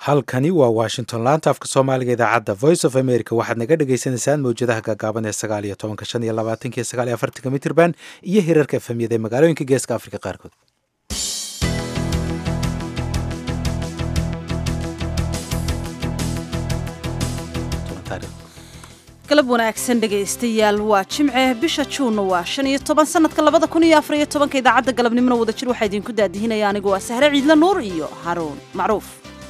halkani waa washington laanta afka soomaaliga idaacadda voice of america waxaad naga dhagaysanaysaan mawjadaha gaagaaban ee sagaal iyo tobanka shan iyo labaatanka iyo sagaal iyo afartanka mitirban iyo hirarka efemyada ee magaalooyinka geeska afrika qaarkood galab wanaagsan dhegaystayaal waa jimce bisha juunna waa shan iyo toban sanadka labada kun iyo afar iyo tobanka idaacadda galabnimona wadajir waxaa idinku daadihinaya anigu waa sahre ciidla nuur iyo haruun macruuf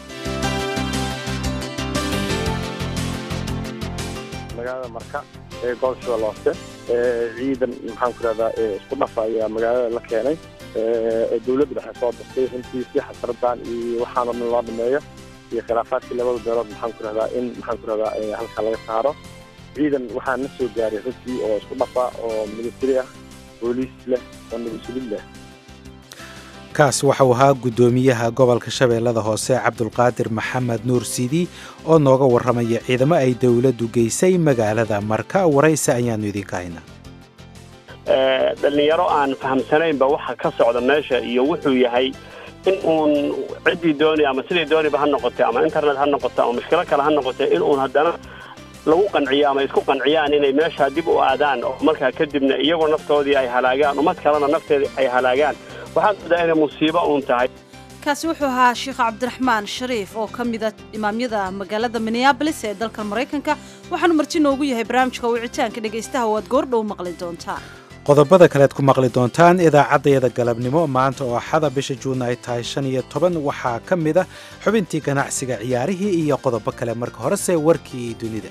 magaalada marka ee gobolshada looste ciidan maxaan ku rahdaa isku dhafa ayaa magaalada la keenay oo dawladda dhexe soo dirtay runtii si xasradan iyo waxaana dhan loo dhameeyo iyo khilaafaadkii labada beelood maxaan ku rahdaa in maxaan ku rahdaa halkaa laga saaro ciidan waxaa na soo gaaray runtii oo isku dhafa oo militari ah booliis leh oo nabadsulid leh kaas waxau ahaa guddoomiyaha gobolka shabeellada hoose cabdulqaadir maxamed nuur sidi oo nooga warramaya ciidamo ay dowladdu geysay magaalada marka warayse ayaannu idinka haynaa dhallinyaro aan fahamsanaynba waxa ka socda meesha iyo wuxuu yahay in uun ciddii doonay ama sidii doonayba ha noqotay ama internet ha noqoto ama mushkilo kale ha noqotay in uun haddana lagu qanciyo ama isku qanciyaan inay meeshaa dib u aadaan oo markaa kadibna iyagoo naftoodii ay halaagaan ummad kalena nafteedii ay halaagaan waxaad moodaa inay musiibo uun tahay kaasi wuxuu ahaa sheekh cabdiraxmaan shariif oo ka mida imaamyada magaalada minneabolis ee dalka maraykanka waxaanu marti noogu yahay barnaamijka wicitaanka dhegaystaha oo aad goordhow maqli doontaan qodobada kalead ku maqli doontaan idaacaddayada galabnimo maanta oo axada bisha juun ay tahay shan iyo toban waxaa ka mid a xubintii ganacsiga ciyaarihii iyo qodobo kale marka horese warkii dunida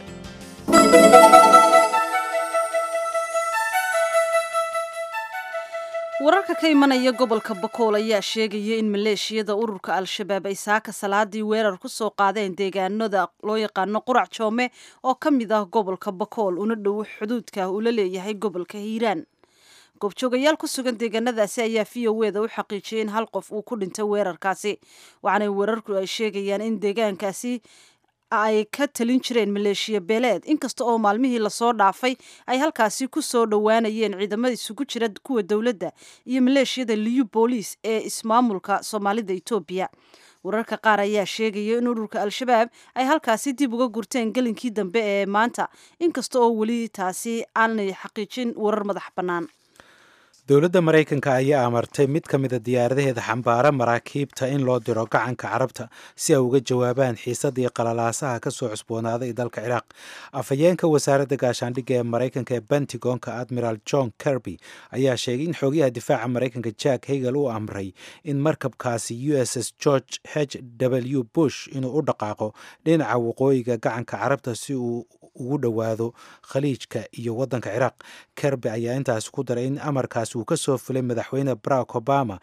wararka ka imanaya gobolka bakool ayaa sheegaya in maleeshiyada ururka al-shabaab ay saaka salaadii weerar ku soo qaadeen deegaanada loo yaqaano qurac joome oo ka mid ah gobolka bakool una dhow xuduudka uu la leeyahay gobolka hiiraan goobjoogayaal ku sugan deegaanadaasi ayaa v o eda u xaqiijiyay in hal qof uu ku dhintay weerarkaasi waxaana weerarku ay sheegayaan in deegaankaasi ay ka talin jireen maleeshiya beeleed inkasta oo maalmihii lasoo dhaafay ay halkaasi ku soo dhowaanayeen ciidamada isugu jira kuwa dowladda iyo maleeshiyada liyu booliis ee ismaamulka soomaalida etoobiya wararka qaar ayaa sheegaya in ururka al-shabaab ay halkaasi dib uga gurteen gelinkii dambe ee maanta inkasta oo weli taasi aanay xaqiijin warar madax bannaan dowladda maraykanka ayaa amartay mid ka mida diyaaradaheeda xambaara maraakiibta in loo diro gacanka carabta si ay uga jawaabaan xiisadii qalalaasaha ka soo cusboonaaday dalka ciraaq afhayeenka wasaaradda gaashaandhigga ee maraykanka ee bentigonka admiral john kirby ayaa sheegay in xoogyaha difaaca maraykanka jack hagel uu amray in markabkaasi u s s george h w bush inuu u dhaqaaqo dhinaca waqooyiga gacanka carabta si uu ugu dhowaado khaliijka iyo waddanka ciraaq kerby ayaa intaasi ku daray in amarkaasi uu ka soo fulay madaxweyne barack obama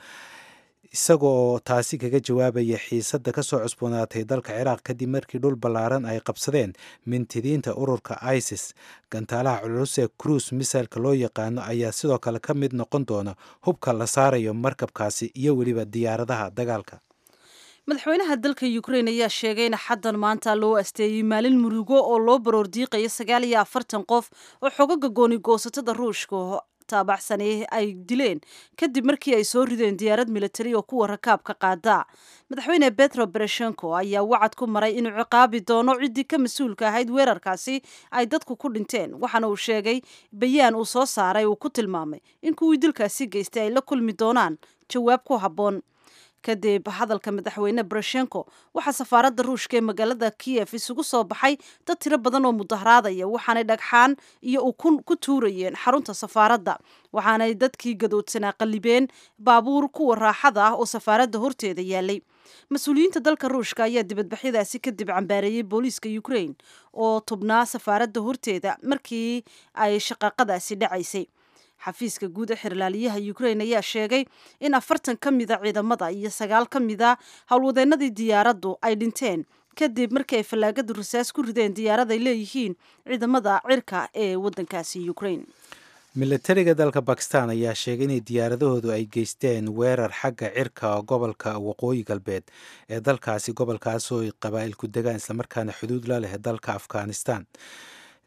isagoo taasi kaga jawaabaya xiisadda ka soo cusboonaatay dalka ciraaq kadib markii dhul ballaaran ay qabsadeen mintidiinta ururka isis gantaalaha culus ee cruise misailka loo yaqaano ayaa sidoo kale ka mid noqon doona hubka la saarayo markabkaasi iyo weliba diyaaradaha dagaalka madaxweynaha dalka ukrain ayaa sheegay in xaddan maanta loo asteeyey maalin murugo oo loo baroor diiqayo sagaal iyo afartan qof oo xogaga gooni goosatada ruushka taabacsanay ay dileen kadib markii ay soo rideen diyaarad militari oo kuwa rakaabka qaada madaxweyne betro bereshenko ayaa wacad ku maray inuu ciqaabi doono ciddii ka mas-uulka ahayd weerarkaasi ay dadku ku dhinteen waxaana uu sheegay bayaan uu soo saaray uu ku tilmaamay in kuwii dilkaasi geystay ay la kulmi doonaan jawaab ku habboon kadib hadalka madaxweyne bereshenko waxaa safaaradda ruushka ee magaalada kiyef isugu soo baxay dad tiro badan oo mudaharaadaya waxaanay dhagxaan iyo ukun ku tuurayeen xarunta safaaradda waxaanay dadkii gadoodsanaa qallibeen baabuur kuwa raaxada ah oo safaaradda horteeda yaalay mas-uuliyiinta dalka ruushka ayaa dibadbaxyadaasi kadib cambaareeyey booliiska ukrain oo tubnaa safaaradda horteeda markii ay shaqaaqadaasi dhacaysay xafiiska guud ee xirlaaliyaha ukrain ayaa sheegay in afartan ka mida ciidamada iyo sagaal ka mida howlwadeenadii diyaaraddu ay dhinteen kadib markii ay fallaagadu rasaas ku rideen diyaarad ay leeyihiin ciidamada cirka ee waddankaasi ukrain militariga dalka bakistan ayaa sheegay inay diyaaradahoodu ay geysteen weerar xagga cirka gobolka waqooyi galbeed ee dalkaasi gobolkaasoo qabaa'ilku degaan islamarkaana xuduud la leh dalka afghanistan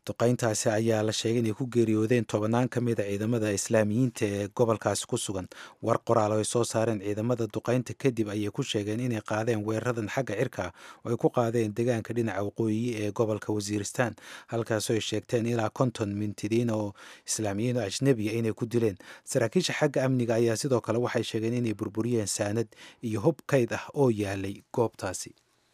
duqayntaasi ayaa la sheegay inay ku geeriyoodeen tobanaan ka mid a ciidamada islaamiyiinta ee gobolkaasi ku sugan war qoraal oo ay soo saareen ciidamada duqaynta kadib ayay ku sheegeen inay qaadeen weeraradan xagga cirka oo ay ku qaadeen deegaanka dhinaca waqooyi ee gobolka wasiiristaan halkaasoo ay sheegteen ilaa konton mintidiin oo islaamiyiin oo ajnebiya inay ku dileen saraakiisha xagga amniga ayaa sidoo kale waxay sheegeen inay burburiyeen saanad iyo hub kayd ah oo yaalay goobtaasi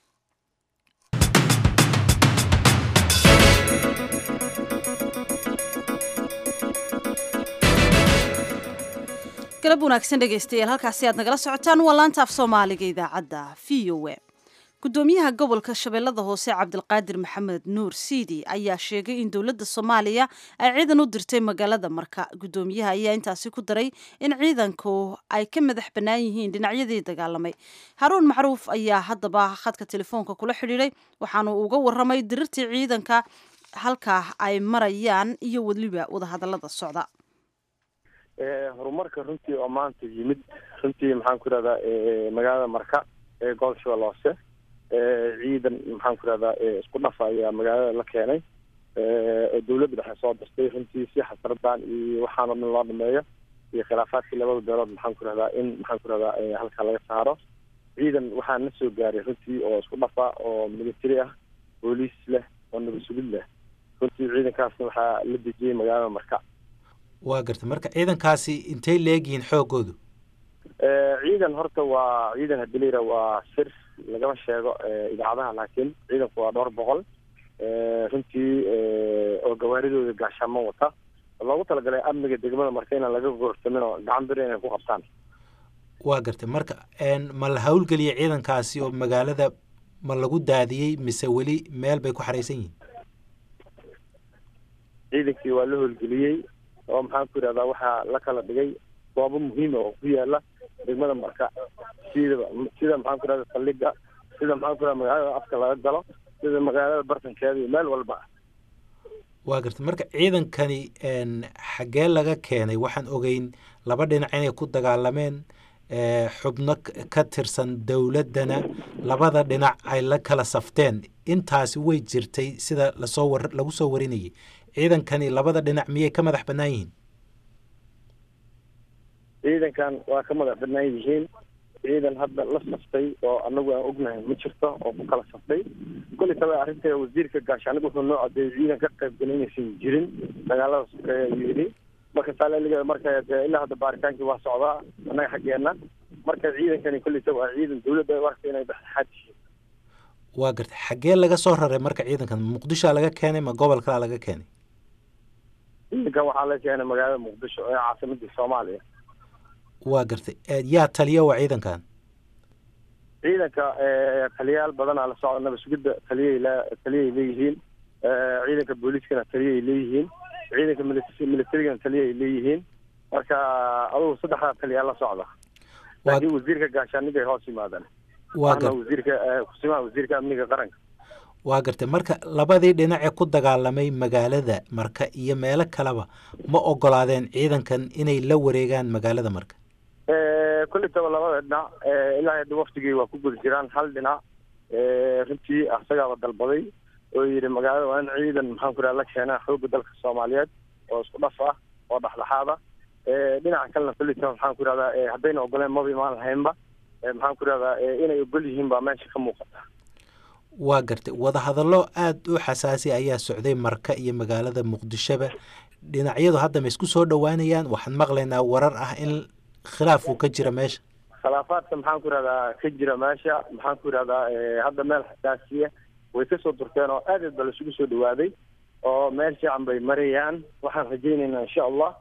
galab wanaagsan dhegaystayaal halkaasi aad nagala socotaan waa laanta af soomaaliga idaacadda v o a gudoomiyaha gobolka shabeellada hoose cabdilqaadir maxamed nuur siidi ayaa sheegay in dowladda soomaaliya ay ciidan u dirtay magaalada marka gudoomiyaha ayaa intaasi ku daray in ciidanku ay ka madax bannaan yihiin dhinacyadii dagaalamay haruun macruuf ayaa haddaba khadka telefoonka kula xidhiiday waxaanu uga waramay dirirtii ciidanka halkaa ay marayaan iyo weliba wadahadallada socda horumarka runtii oo maanta yimid runtii maxaan ku irahdaa magaalada marka ee gobol shabeelle hoose ciidan maxaan ku irahdaa isku dhafa ayaa magaalada la keenay oo dawladda dhexe soo dirtay runtii si xasradan iyo waxaanoo dhan loo dhameeyo iyo khilaafaadkii labada beelood maxaan ku irahdaa in maxaan ku irahdaa halkaa laga saaro ciidan waxaa na soo gaaray runtii oo isku dhafa oo military ah booliis leh oo nabad sugid leh runtii ciidankaasna waxaa la dejiyey magaalada marka waa garta marka ciidankaasi intay leegyihiin xoogoodu ciidan horta waa ciidan hadii layira waa sir lagama sheego idaacadaha laakiin ciidanku waa dhowr boqol runtii oo gawaaridooda gaashaamo wata loogu talagalay amniga degmada marka inaan laga goorsamin oo gacan biri inay ku qabtaan waa gartay marka ma la hawlgeliyay ciidankaasi oo magaalada ma lagu daadiyey mise weli meel bay ku xaraysan yihiin ciidankii waa la howlgeliyey oo maxaan ku yidhahdaa waxaa la kala dhigay goobo muhiima oo ku yaala degmada marka sidaba sida maxaan ku yidhahda saldhiga sida maxaan ku yidhahda magaalada afka laga galo sida magaalada bartankeeda iyo meel walba waa garta marka ciidankani xaggee laga keenay waxaan ogeyn laba dhinac inay ku dagaalameen xubno ka tirsan dowladdana labada dhinac ay la kala safteen intaasi way jirtay sida lasoo war lagu soo warinayay ciidankani labada dhinac miyay ka madax bannaan yihiin ciidankan waa ka madax bannaan yihiin ciidan hadda la saftay oo anagu aan ognahay ma jirto oo ku kala saftay kulli taba arrinta wasiirka gaashaaniga wuxuu noo cadeeyey ciidan ka qaybgalay inaysan jirin dagaalada sokeeye ayuu yidhi marka saaleligeeda marka ilaa hadda baaritaankii waa socdaa annaga xaggeena marka ciidankani kulli taba waa ciidan dawladda ay u aragtay inay dhexdhexaad yihiin waa garta xaggee laga soo raray marka ciidankan muqdishoa laga keenay ma gobol kalaa laga keenay ciidankan waxaa la keenay magaalada muqdisho ee caasimadii soomaaliya waa gartay yaa taliya waa ciidankan ciidanka taliyayaal badanaa la socda nabad sugidda taliyay le taliyay leeyihiin ciidanka booliiskana taliyay leeyihiin ciidanka militarigana taliyay leeyihiin marka adugu saddexdaa taliyaa la socda laakiin wasiirka gaashaaniga ay hoos yimaadaan waa ana wasiirka kusimaha wasiirka amniga qaranka waa gartay marka labadii dhinacee ku dagaalamay magaalada marka iyo meelo kaleba ma ogolaadeen ciidankan inay la wareegaan magaalada marka kulli taba labada dhinac ilaa hadda waftigii waa ku guda jiraan hal dhinac runtii asagaaba dalbaday oo yidhi magaalada waa in ciidan maxaan ku idhaha la keenaa xoogga dalka soomaaliyeed oo isku dhaf ah oo dhexdhexaad ah dhinaca kalena kulli taba maxaan ku idhahdaa haddayna ogoleen maba imaan lahaynba maxaan ku idhahdaa inay ogol yihiin baa meesha ka muuqata waa gartay wadahadallo aada u xasaasi ayaa socday marka iyo magaalada muqdishoba dhinacyadu hadda ma isku soo dhowaanayaan waxaan maqlaynaa warar ah in khilaaf uu ka jira meesha khilaafaadka maxaan ku idhahdaa ka jira meesha maxaan ku idhahdaa hadda meel xasaasiya way kasoo durteen oo aad aad ba laisugu soo dhawaaday oo meel fiican bay marayaan waxaan rajaynaynaa insha allah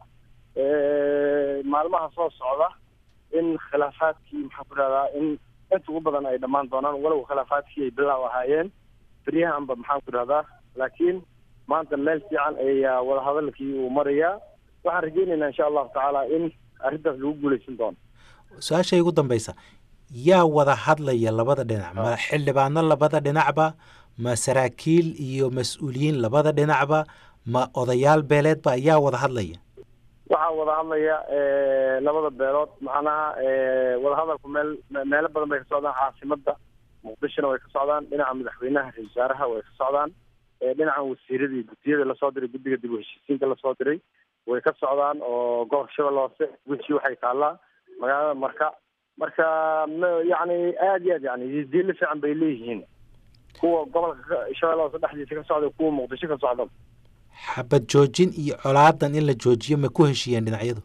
maalmaha soo socda in khilaafaadkii maxaan ku idhahdaa in inta ugu badan ay dhammaan doonaan walow khilaafaadkii ay bilaaw ahaayeen beryahanba maxaan ku idhahdaa laakiin maanta meel fiican ayaa wadahadalkii uu marayaa waxaan rajaynaynaa insha allahu tacaala in arrintaas lagu guuleysan doono su-aashay ugu dambaysa yaa wada hadlaya labada dhinac ma xildhibaano labada dhinacba ma saraakiil iyo mas-uuliyiin labada dhinacba ma odayaal beeleedba yaa wada hadlaya waxaa wada hadlaya labada beelood macnaha wadahadalku meel meelo badan bay ka socdaan caasimada muqdishona way ka socdaan dhinaca madaxweynaha ra-isul wasaaraha way ka socdaan dhinacan wasiiradii guddiyada lasoo diray guddiga dib u heshiisiinta lasoo diray way ka socdaan oo gobolka shabeelle hoose weji waxay taallaa magaalada marka marka yani aad iyo aad yani diilo fiican bay leeyihiin kuwa gobolka shabeelle hoose dhexdiisa ka socda kuwa muqdisho ka socda xabad joojin iyo colaadan in la joojiyo ma ku heshiiyeen dhinacyadu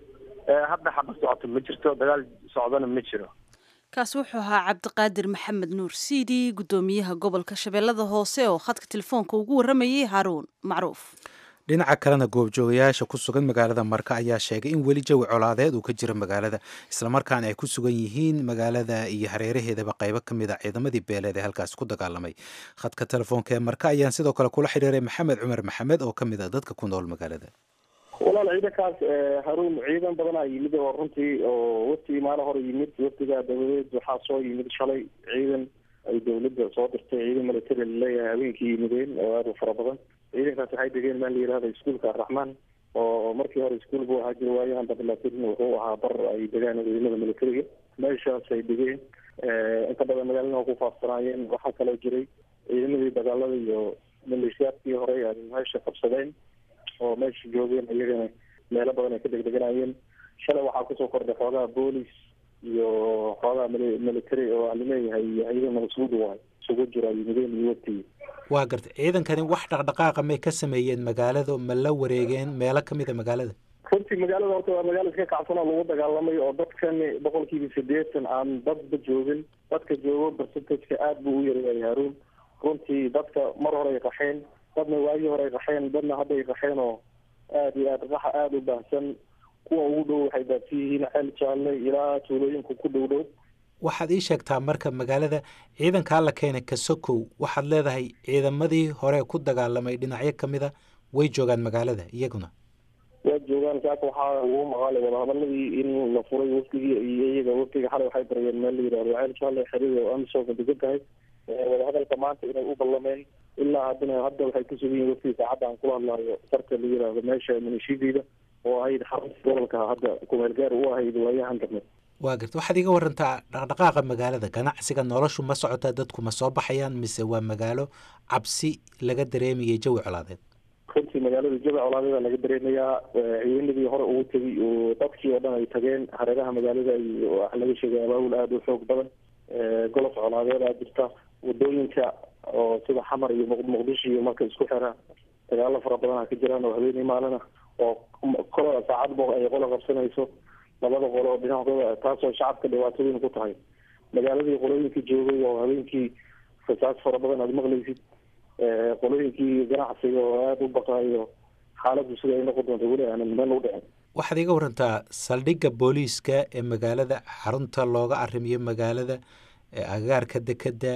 hadda xabad socoto ma jirto dagaal socdana ma jiro kaasi wuxuu ahaa cabdiqaadir maxamed nuur siidi guddoomiyaha gobolka shabeellada hoose oo khadka telefoonka ugu warramayay haaruun macruuf dhinaca kalena goobjoogayaasha ku sugan magaalada marka ayaa sheegay in weli jawi colaadeed uu ka jiro magaalada islamarkaana ay ku sugan yihiin magaalada iyo hareeraheedaba qaybo ka mid a ciidamadii beeleed ee halkaasi ku dagaalamay khadka telefoonka ee marka ayaan sidoo kale kula xidhiiray maxamed cumar maxamed oo ka mid a dadka ku nool magaalada walaal ciidankaas haruun ciidan badanaa yimid oo runtii oo waftigii maalin hore yimid waftiga dabadeed waxaa soo yimid shalay ciidan ay dawladda soo dirtay ciidan military laleeyahay habeenkii yimideen oo aada u fara badan ciidankaas waxay degeen maa la yihahda iskuolka araxmaan oo markii hore iskuol buu ahaa jira waayahan dambe laakiin wuxuu ahaa bar ay degaan ciidamada militariga meeshaas ay degeen inta badan magaalada waa ku faafsanaayeen waxaa kaloo jiray ciidamadii dagaalada iyo maleeshiyaadkii hore ay meesha qabsadeen oo meesha joogeen iyagana meelo badan ay ka degdeganayeen shalay waxaa kusoo kordhay xoogaha boolis iyo xoogaha military oo alileeyahay ciidan masuud waay isugu jira yimideen iyo waftigii waa gartay ciidankani wax dhaqdhaqaaqa may ka sameeyeen magaalada ma la wareegeen meelo kamid a magaalada runtii magaalada horta waa magaala iska kacsan oo lagu dagaalamay oo dadkan boqolkiiba sideetan aan dadba joogin dadka joogo percentageka aada buu u yareeyay haruun runtii dadka mar hore ay qaxeen dadna waagii hore ay qaxeen dadna hadda ay qaxeen oo aada iyo aad qaxa aada u baahsan kuwa ugu dhow waxay baadsan yihiin ceel jaalle ilaa tuulooyinka ku dhow dhow waxaad ii sheegtaa marka magaalada ciidankaa la keenay kasokow waxaad leedahay ciidamadii hore ku dagaalamay dhinacyo kamid a way joogaan magaalada iyaguna waa joogaan saaka waxaa ugu maqaalay wadahadaladii in la furay wafdigii iyo iyaga wafdiga xalay waxay baryeen meel la yidhahdo ceel jaalle xerida oo amisoka degan tahay wadahadalka maanta inay u ballameen ilaa haddana hadda waxay ku sugan yihin waftiga saacadda aan kula hadlaayo sarka la yidhaahdo meesha minishideeda oo ahayd xarunta gobolka hadda kumeel gaar u ahayd waayahan dambe waa garta waxaad iga warantaa dhaqdhaqaaqa magaalada ganacsiga noloshu ma socotaa dadku ma soo baxayaan mise waa magaalo cabsi laga dareemayay jawi colaadeed runtii magaalada jawi colaadeeda laga dareemayaa ciidanadii hore ugu tegay oo dadkii oo dhan ay tageen hareeraha magaalada waxa laga sheegay abaabul aada u xoog badan golof colaadeed aa jirta wadooyinka oo sida xamar iyo muqdisho iyo marka isku xira dagaalo fara badan ka jiraan oo habeenii maalina oo kola saacadba ay qola qabsanayso labada qolo oo dhinacdooda taasoo shacabka dhibaatooyin ku tahay magaaladii qolooyinkii joogay oo habeenkii rasaas fara badan aada maqlaysid qolooyinkii ganacsiga oo aada u baqaayo xaaladdu sida ay noqon doonto weli aanan meel u dhicin waxaad iga warantaa saldhigga booliiska ee magaalada xarunta looga arrimiyo magaalada agagaarka dekeda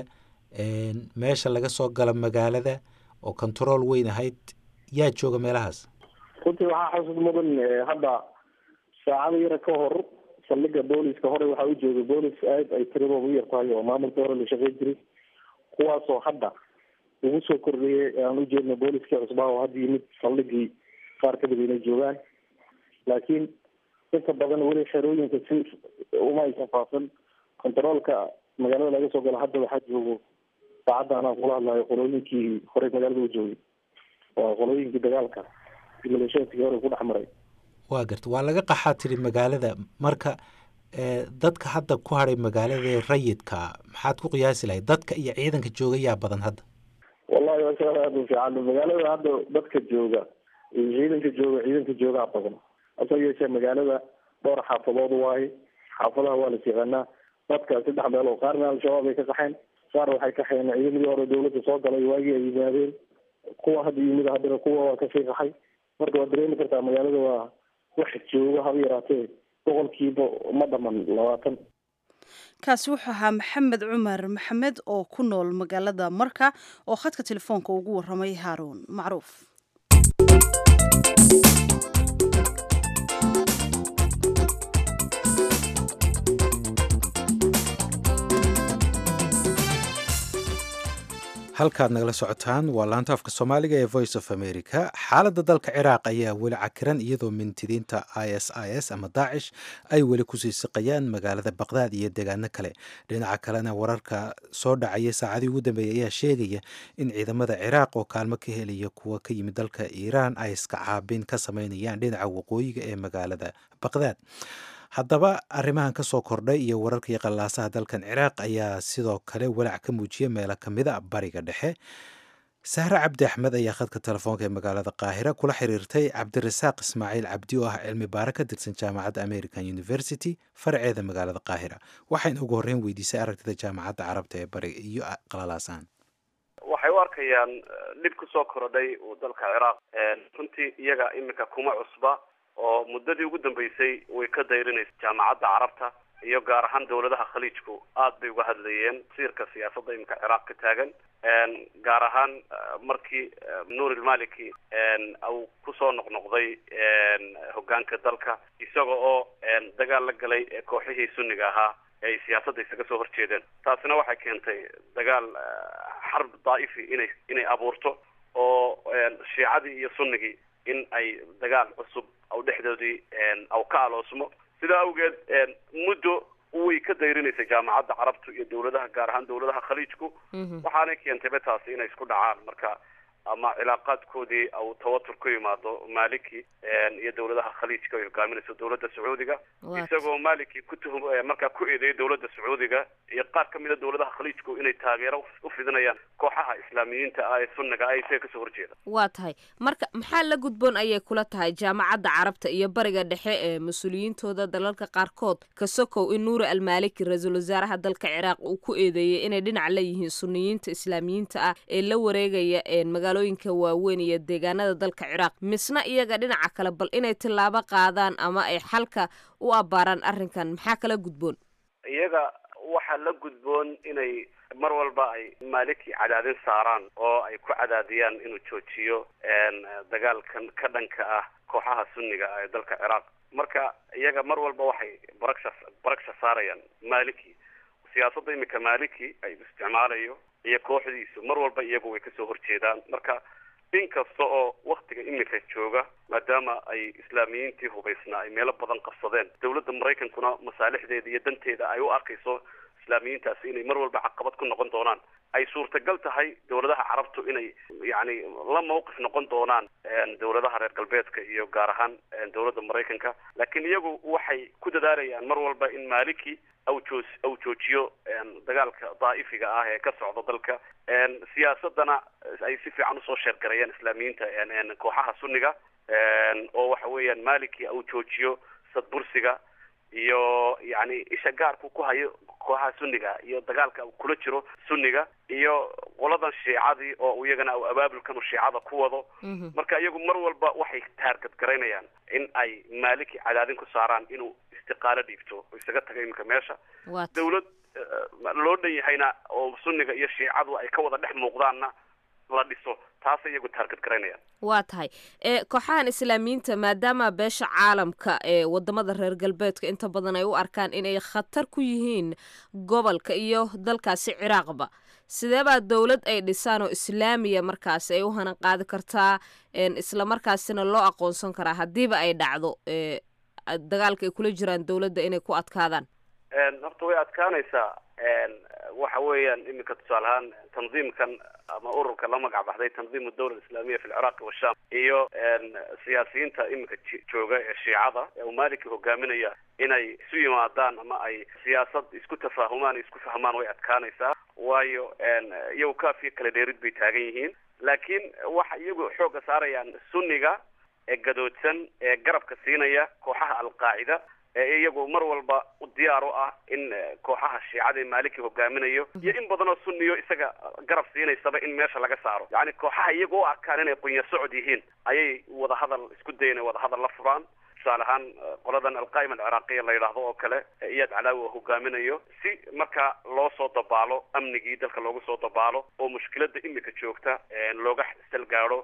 meesha laga soo gala magaalada oo control weyn ahayd yaa jooga meelahaas runtii waxaa xusud mudan hadda saacada yara ka hor saldhiga booliska hore waxaa u joogay boolis aad ay tiradooda u yartahay oo maamulka hore la shaqey jiray kuwaasoo hadda ugu soo kordhiyay aan ujeedna booliskii cusbaa oo hadda yimid saldhigii qaar kamid inay joogaan laakiin inta badan weli xerooyinka si uma aysan faafin contaroolka magaalada laga soo galo hadda waxaa joogo saacadda anaan kula hadlayo qolooyinkii horey magaalada u joogay waa qolooyinkii dagaalka maleeshiyaadkii hore ku dhex maray waa garta waa laga qaxaa tiri magaalada marka dadka hadda ku hadhay magaalada rayidka maxaad ku qiyaasi lahayd dadka iyo ciidanka jooga yaa badan hadda wallahi waa su-aal aada u fiican magaalada hadda dadka jooga iyo ciidanka jooga ciidanka joogaa badan hasoo yeeshee magaalada dhowr xaafadood waaye xaafadaha waa las yaqaanaa dadka saddex meel oo qaarna al-shabaab ay ka qaxeen qaar waxay kaxeen ciidamadii hore dawladda soo galay waagii ay yimaadeen kuwa hadda yimid haddana kuwa waa kasii qaxay marka waad dareemi kartaa magaalada waa wax jooga haba yaraatee boqolkiiba ma dhaman labaatan kaasi wuxuu ahaa maxamed cumar maxamed oo ku nool magaalada marka oo khadka telefoonka ugu waramay haaruun macruuf halkaad nagala socotaan waa laanta afka soomaaliga ee voice of america xaaladda dalka ciraaq ayaa weli cakiran iyadoo mintidiinta i s i s ama daacish ay weli kusii siqayaan magaalada baqdaad iyo deegaano kale dhinaca kalena wararka soo dhacaya saacadii ugu dambeeyay ayaa sheegaya in ciidamada ciraaq oo kaalmo ka helaya kuwa ka yimid dalka iiraan ay iska caabin ka sameynayaan dhinaca waqooyiga ee magaalada baqdaad haddaba arrimahan ka soo kordhay iyo wararka iyo qallaasaha dalkan ciraaq ayaa sidoo kale walaac ka muujiyay meelo ka mid a bariga dhexe sahre cabdi axmed ayaa khadka telefoonka ee magaalada qaahira kula xiriirtay cabdirasaaq ismaaciil cabdi oo ah cilmi baare ka tirsan jaamacadda american university faraceeda magaalada qaahira waxayna ugu horreyn weydiisay aragtida jaamacadda carabta ee bariga iyo qalalaasahan waxay u arkayaan dhib kusoo korodhay uu dalka ciraaq runtii iyaga iminka kuma cusba oo muddadii ugu dambeysay way ka dayrinaysa jaamacadda carabta iyo gaar ahaan dawladaha khaliijku aad bay uga hadlayeen siirka siyaasadda iminka ciraaq ka taagan gaar ahaan markii nuur ilmaliki uu kusoo noqnoqday hoggaanka dalka isaga oo dagaal la galay kooxihii sunniga ahaa ay siyaasadda isaga soo horjeedeen taasina waxay keentay dagaal xarb daa'ifi inay inay abuurto oo shiicadii iyo sunnigii in ay dagaal cusub aw dhexdoodii aw ka aloosmo sidaa awgeed muddo way ka dayrinaysa jaamacadda carabtu iyo dawladaha gaar ahaan dawladaha khaliijku waxaanay keentayba taasi inay isku dhacaan marka ama cilaaqaadkoodii au tawatur ku yimaado maliki iyo dawladaha khaliijka ay hogaaminayso dawladda sacuudiga isagoo maliki ku tuhum markaa ku eedeeyay dawladda sacuudiga iyo qaar ka mid a dawladaha khaliijku inay taageero u fidinayaan kooxaha islaamiyiinta ah ee sunniga ah isaga kasoo horjeeda waa tahay marka maxaa la gudboon ayay kula tahay jaamacadda carabta iyo bariga dhexe ee mas-uuliyiintooda dalalka qaarkood ka sokow in nuuri almaliki ra-iisul wasaaraha dalka ciraaq uu ku eedeeyey inay dhinac leeyihiin suniyiinta islaamiyiinta ah ee la wareegaya magaalooyinka waaweyn iyo deegaanada dalka ciraaq misna iyaga dhinaca kale bal inay tillaabo qaadaan ama ay xalka u abbaaraan arrinkan maxaa kala gudboon iyaga waxaa la gudboon inay mar walba ay maliki cadaadin saaraan oo ay ku cadaadiyaan inuu joojiyo dagaalkan ka dhanka ah kooxaha sunniga ah ee dalka ciraaq marka iyaga mar walba waxay baragsha baragsha saarayaan maliki siyaasadda imika maliki ay isticmaalayo iyo kooxdiisu mar walba iyagu way kasoo horjeedaan marka in kasta oo waktiga imika jooga maadaama ay islaamiyiintii hubaysnaa ay meelo badan qabsadeen dawladda maraykankuna masaalixdeeda iyo danteeda ay u arkayso islaamiyiintaasi inay mar walba caqabad ku noqon doonaan ay suurtagal tahay dawladaha carabtu inay yacni la mawqif noqon doonaan dawladaha reer galbeedka iyo gaar ahaan dawladda maraykanka laakiin iyagu waxay ku dadaalayaan mar walba in maliki aw joo aw joojiyo dagaalka daa'ifiga ah ee ka socda dalka siyaasadana ay si fiican usoo sheergareeyaan islaamiyiinta kooxaha sunniga oo waxa weeyaan maliki aw joojiyo sadbursiga iyo yani isha gaarku ku hayo kooxaha sunniga iyo dagaalka kula jiro sunniga iyo qoladan shiicadii oo iyagana abaabulkan shiicada ku wado marka iyagu mar walba waxay taargad garaynayaan in ay maliki cadaadin ku saaraan inuu istiqaalo dhiibto oo isaga taga iminka meesha dawlad loo dhan yahayna oo sunniga iyo shiicadu ay ka wada dhex muuqdaanna la dhiso taasay iyagu taargad garaynayaan waa tahay e kooxahan islaamiyiinta maadaama beesha caalamka ee wadamada reer galbeedka inta badan ay u arkaan inay khatar ku yihiin gobolka iyo dalkaasi ciraaqba sidee baa dowlad ay dhisaan oo islaamiya markaasi ay u hanan qaadi kartaa isla markaasina loo aqoonsan karaa haddiiba ay dhacdo dagaalka ay kula jiraan dowladda inay ku adkaadaan horta way adkaanaysaa waxa weeyaan iminka tusaale ahaan tandiimkan ama ururka la magac baxday tandiim dawla islaamiya fi lciraaqi washam iyo siyaasiyiinta iminka jooga ee shiicada ee uu maliki hogaaminaya inay isu yimaadaan ama ay siyaasad isku tafaahumaan isku fahmaan way adkaanaysaa waayo iyagu kaafiya kala dheerid bay taagan yihiin laakiin waxa iyagu xoogga saarayaan sunniga ee gadoodsan ee garabka siinaya kooxaha alqaacida ee iyagu mar walba u diyaar u ah in kooxaha shiicada ee maliki hogaaminayo iyo in badan oo sunniyo isaga garab siinaysaba in meesha laga saaro yacni kooxaha iyaga u arkaan inay qunya socod yihiin ayay wadahadal isku dayen wadahadal la furaan tusaale ahaan qoladan alqaa'ima alciraaqiya la yidhaahdo oo kale iyaad calaawi oo hogaaminayo si marka loo soo dabaalo amnigii dalka loogu soo dabaalo oo mushkilada imika joogta looga salgaado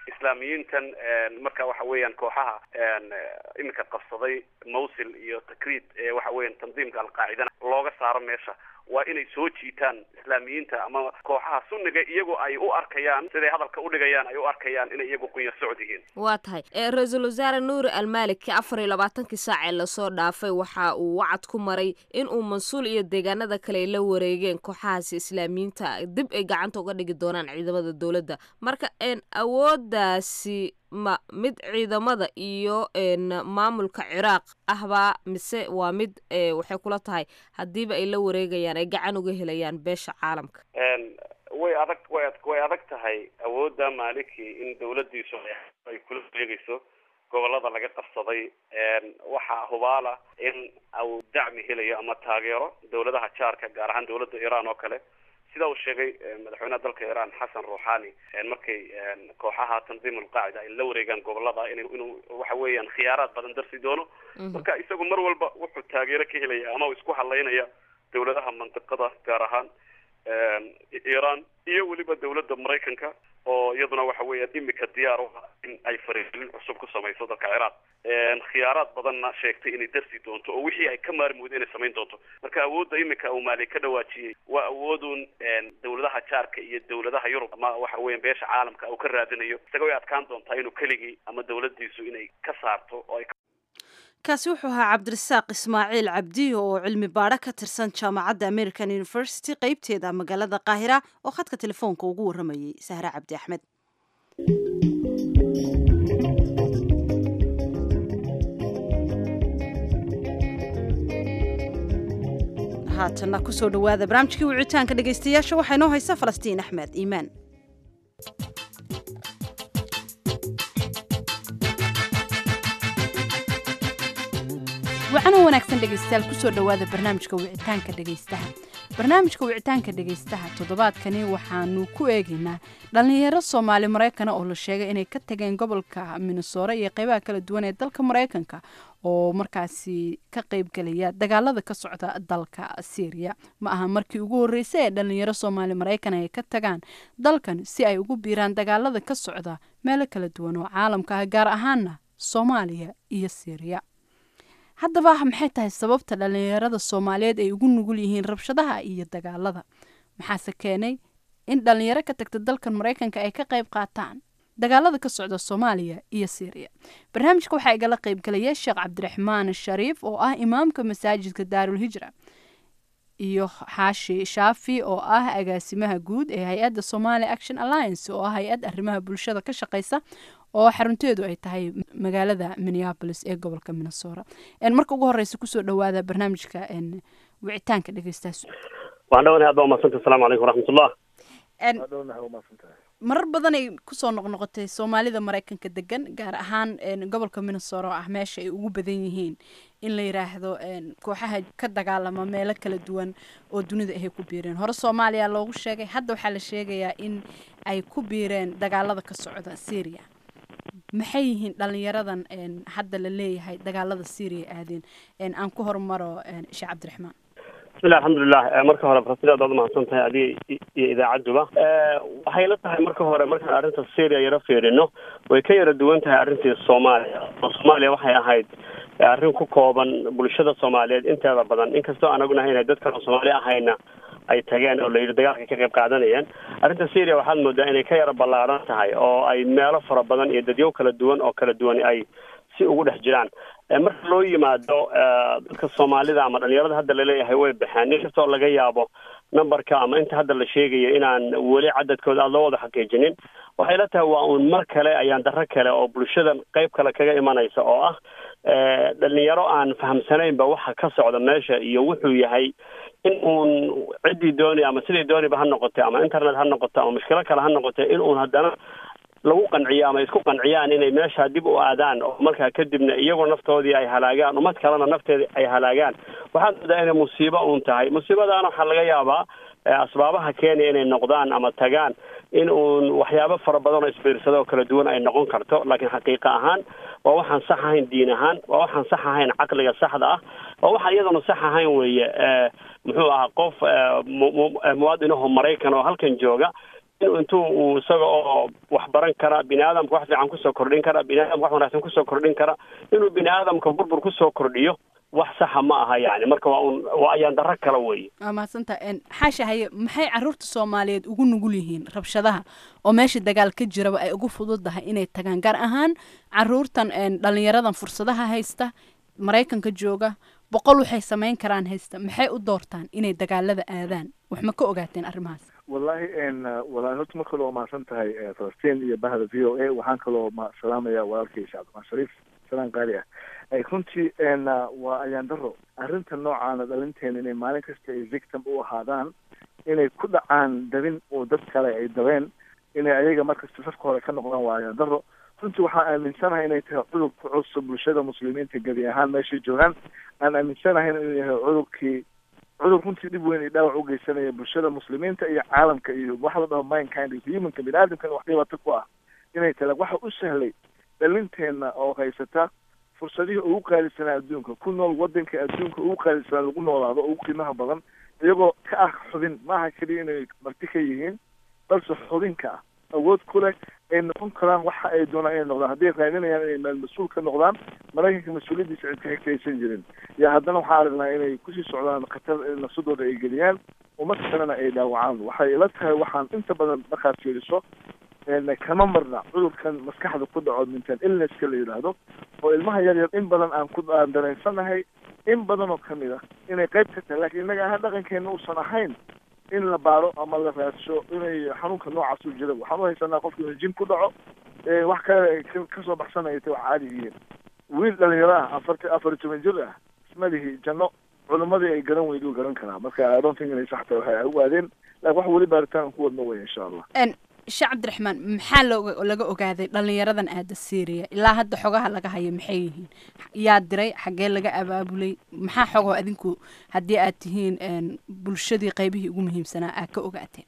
islaamiyiintan marka waxa weeyaan kooxaha iminka qabsaday mawsil iyo takriid ee waxa weeyaan tandiimka alqaacidana looga saaro meesha waa inay soo jiitaan islaamiyiinta ama kooxaha sunniga iyagoo ay u arkayaan siday hadalka udhigayaan ay u arkayaan inay iyagu qunya socod yihiin waa tahay ra-iisul wasaare nuuri almaaliki afar iyo labaatankii saac ee lasoo dhaafay waxa uu wacad ku maray in uu mansuul iyo deegaanada kale ay la wareegeen kooxahaasi islaamiyiinta dib ay gacanta uga dhigi doonaan ciidamada dowladda marka awooddaasi ma mid ciidamada iyo maamulka ciraaq ahbaa mise waa mid waxay kula tahay haddiiba ay la wareegayaan ay gacan uga helayaan beesha caalamka way adag way way adag tahay awoodda maaliki in dawladdiisu ay kula wareegayso gobolada laga qabsaday waxaa hubaala in uu dacmi helayo ama taageero dawladaha jaarka gaar ahaan dawladda iran oo kale sida uu sheegay madaxweynaha dalka iran xasan ruuxani markay kooxaha tandiim alqaacida ay la wareegaan gobolada in inuu waxa weeyaan khiyaaraad badan darsi doono marka isagu mar walba wuxuu taageero ka helaya ama uu isku halaynaya dawladaha mantiqada gaar ahaan iran iyo weliba dawladda maraykanka oo iyaduna waxa weeyaan imika diyaar u ah in ay fariirin cusub ku samayso dalka ciraaq khiyaaraad badanna sheegtay inay darsi doonto oo wixii ay ka maarmi weydo inay samayn doonto marka awoodda imika uu maali ka dhawaajiyey waa awoodun dawladaha jaarka iyo dawladaha yurub ama waxa weeyan beesha caalamka uu ka raadinayo isaga way adkaan doontaa inuu keligii ama dawladdiisu inay ka saarto oo ay kaasi wuxuu ahaa cabdirasaaq ismaaciil cabdi oo cilmi baadho ka tirsan jaamacadda american university qeybteeda magaalada qaahira oo khadka telefoonka ugu warramayay sahre cabdi axmed haatanna kusoo dhawaada barnaamijkii wicitaanka dhegaystayaasha waxaa inoo haysa falastiin axmed iimaan wacano wanaagsan dhegaystayaal kusoo dhowaada barnaamijka wicitaanka dhegaystaha barnaamijka wicitaanka dhegaystaha toddobaadkani waxaanu ku eegaynaa dhallinyaro soomaali maraykana oo la sheegay inay ka tageen gobolka minnesora iyo qeybaha kala duwan ee dalka maraykanka oo markaasi ka qeybgelaya dagaalada ka socda dalka syriya ma aha markii ugu horreysay ee dhallinyaro soomaali maraykan ay ka tagaan dalkan si ay ugu biiraan dagaalada ka socda meelo kala duwan oo caalamka ah gaar ahaana soomaaliya iyo syriya haddaba maxay tahay sababta dhallinyarada soomaaliyeed ay ugu nugul yihiin rabshadaha iyo dagaalada maxaase keenay in dhallinyaro ka tagta dalkan maraykanka ay ka qayb qaataan dagaalada ka socda soomaaliya iyo syriya barnaamijka waxaa igala qaybgalaya sheekh cabdiraxmaan shariif oo ah imaamka masaajidka daarulhijra iyo xaashi shaafi oo ah agaasimaha guud ee hay-adda somali action alliance oo ah hay-ad arrimaha bulshada ka shaqeysa oo xarunteedu ay tahay magaalada minneapolis ee gobolka minnesora marka ugu horeysa kusoo dhawaada barnaamijka wicitaanka dhegeystaas waan dhawanahay aad baa umadsanta asalamu calaykum waraxmatullah marar badanay kusoo noqnoqotay soomaalida maraykanka degan gaar ahaan gobolka minnesora oo ah meesha ay ugu badan yihiin in la yiraahdo kooxaha ka dagaalama meelo kala duwan oo dunida ahay ku biireen hore soomaaliya loogu sheegay hadda waxaa la sheegayaa in ay ku biireen dagaalada ka socda syria maxay yihiin dhalinyaradan hadda la leeyahay dagaalada syria aadeen aan ku hormaro sheekh cabdiraxmaan bismillahi alxamdulilah marka hore farasida aad mahadsan tahay adiga iyo idaacaduba waxay la tahay marka hore markaan arrinta syria yaro fiirino way ka yara duwan tahay arrintii soomaaliya oo soomaaliya waxay ahayd arrin ku kooban bulshada soomaaliyeed inteeda badan inkastoo aan ognahay inay dad kaloo soomaali ahayna ay tageen oo la yidhi dagaalka ka qayb qaadanayeen arrinta syria waxaad moodaa inay ka yara ballaaran tahay oo ay meelo fara badan iyo dadyo kala duwan oo kala duwan ay si ugu dhex jiraan marka loo yimaado dadka soomaalida ama dhalinyarada hadda laleeyahay way baxeen inkastoo laga yaabo numberka ama inta hadda la sheegayo inaan weli cadadkooda aada loo wada xaqiijinin waxay la tahay waa uun mar kale ayaan darro kale oo bulshadan qayb kale kaga imanaysa oo ah dhalinyaro aan fahamsanaynba waxa ka socda meesha iyo wuxuu yahay in uun ciddii dooni ama sidii dooniba ha noqotay ama internet ha noqoto ama mushkilo kale ha noqotay in uun haddana lagu qanciyo ama isku qanciyaan inay meesha dib u aadaan oo markaa kadibna iyagoo naftoodii ay halaagaan ummad kalena nafteeda ay halaagaan waxaad moodaa inay musiibo uun tahay musiibadaana waxaa laga yaabaa asbaabaha keenaya inay noqdaan ama tagaan in uun waxyaabo fara badan oo isbiirsada oo kala duwan ay noqon karto laakiin xaqiiqa ahaan waa waxaan sax ahayn diin ahaan waa waxaan sax ahayn caqliga saxda ah waa waxaan iyaduna sax ahayn weeye muxuu ahaa qof muwaadinaho maraykan oo halkan jooga inuu intuu uu isaga oo wax baran kara bini aadamka wax fiican kusoo kordhin kara bini aadamka wax wanaagsan kusoo kordhin kara inuu bini aadamka burbur kusoo kordhiyo wax saxa ma aha yani marka waa un waa ayaan darro kale weeye waa mahadsantaha xaasha haye maxay caruurta soomaaliyeed ugu nugul yihiin rabshadaha oo meesha dagaal ka jiraba ay ugu fududahay inay tagaan gaar ahaan caruurtan dhalinyaradan fursadaha haysta maraykanka jooga boqol waxay samayn karaan haysta maxay u doortaan inay dagaalada aadaan wax ma ka ogaateen arrimahaas wallahi walahi horta mar kale oo mahadsan tahay falastiin iyo bahda v o a waxaan kaloo ma salaamaya walaalkay shacabdimaan shariif salaan qaali ah runtii waa ayaan daro arrinta noocaana dhalinteena inay maalin kasta ay victim u ahaadaan inay ku dhacaan dabin oo dad kale ay dabeen inay ayaga markasta safka hore ka noqdaan waa ayaan daro runtii waxaan aaminsanahay inay tahay cudur ku cusub bulshada muslimiinta gebi ahaan meeshay joogaan aan aaminsanahay inuu yahay cudurkii cudur runtii dhib weyn iyo dhaawac u geysanaya bulshada muslimiinta iyo caalamka iyo waxa la dhaho mindkind iyo humanka bini aadamkana wax dhibaato ku ah inay tala waxa u sahlay dhalinteena oo haysata fursadihii ugu qaalisanaa adduunka ku nool wadanka adduunka ugu qaalisanaa lagu noolaado ugu qiimaha badan iyagoo ka ah xubin maaha keliya inay marti ka yihiin balse xubinka ah awood ku leh ay noqon karaan waxa ay doonaan inay noqdaan hadday raadinayaan inay meel mas-uul ka noqdaan maraykanka mas-uuliyaddiisa cid ka xigtaysan jirin iyo haddana waxaa aragnaa inay kusii socdaan khatar nafsadooda ay geliyaan umad kalena ay dhaawacaan waxay ila tahay waxaan inta badan markaad fiiriso kama marna cudurkan maskaxda ku dhaco mental illnesska la yidhaahdo oo ilmaha yar yar in badan aan ku aan dareensanahay in badan oo kamid ah inay qayb ka tahay lakiin innaga ahaan dhaqankeena uusan ahayn in la baaro ama la raadsho inay xanuunka noocaas u jira waxaan u haysanaa qofka inuu jin ku dhaco wax kale kasoo baxsanaya ta wax caadi yihiin wiil dhalinyaro ah afarti afar iyo toban jir ah ismadihii janno culimadii ay garan weyduu garan karaa marka i don't think inay sax tahay waxay u aadeen lakin wax weli baaritaan ku wadno wey insha allah sheekh cabdiraxmaan maxaa looga laga ogaaday dhalinyaradan aada syria ilaa hadda xogaha laga hayo maxay yihiin yaa diray xaggee laga abaabulay maxaa xogoo adinku haddii aad tihiin bulshadii qaybihii ugu muhiimsanaa aad ka ogaateen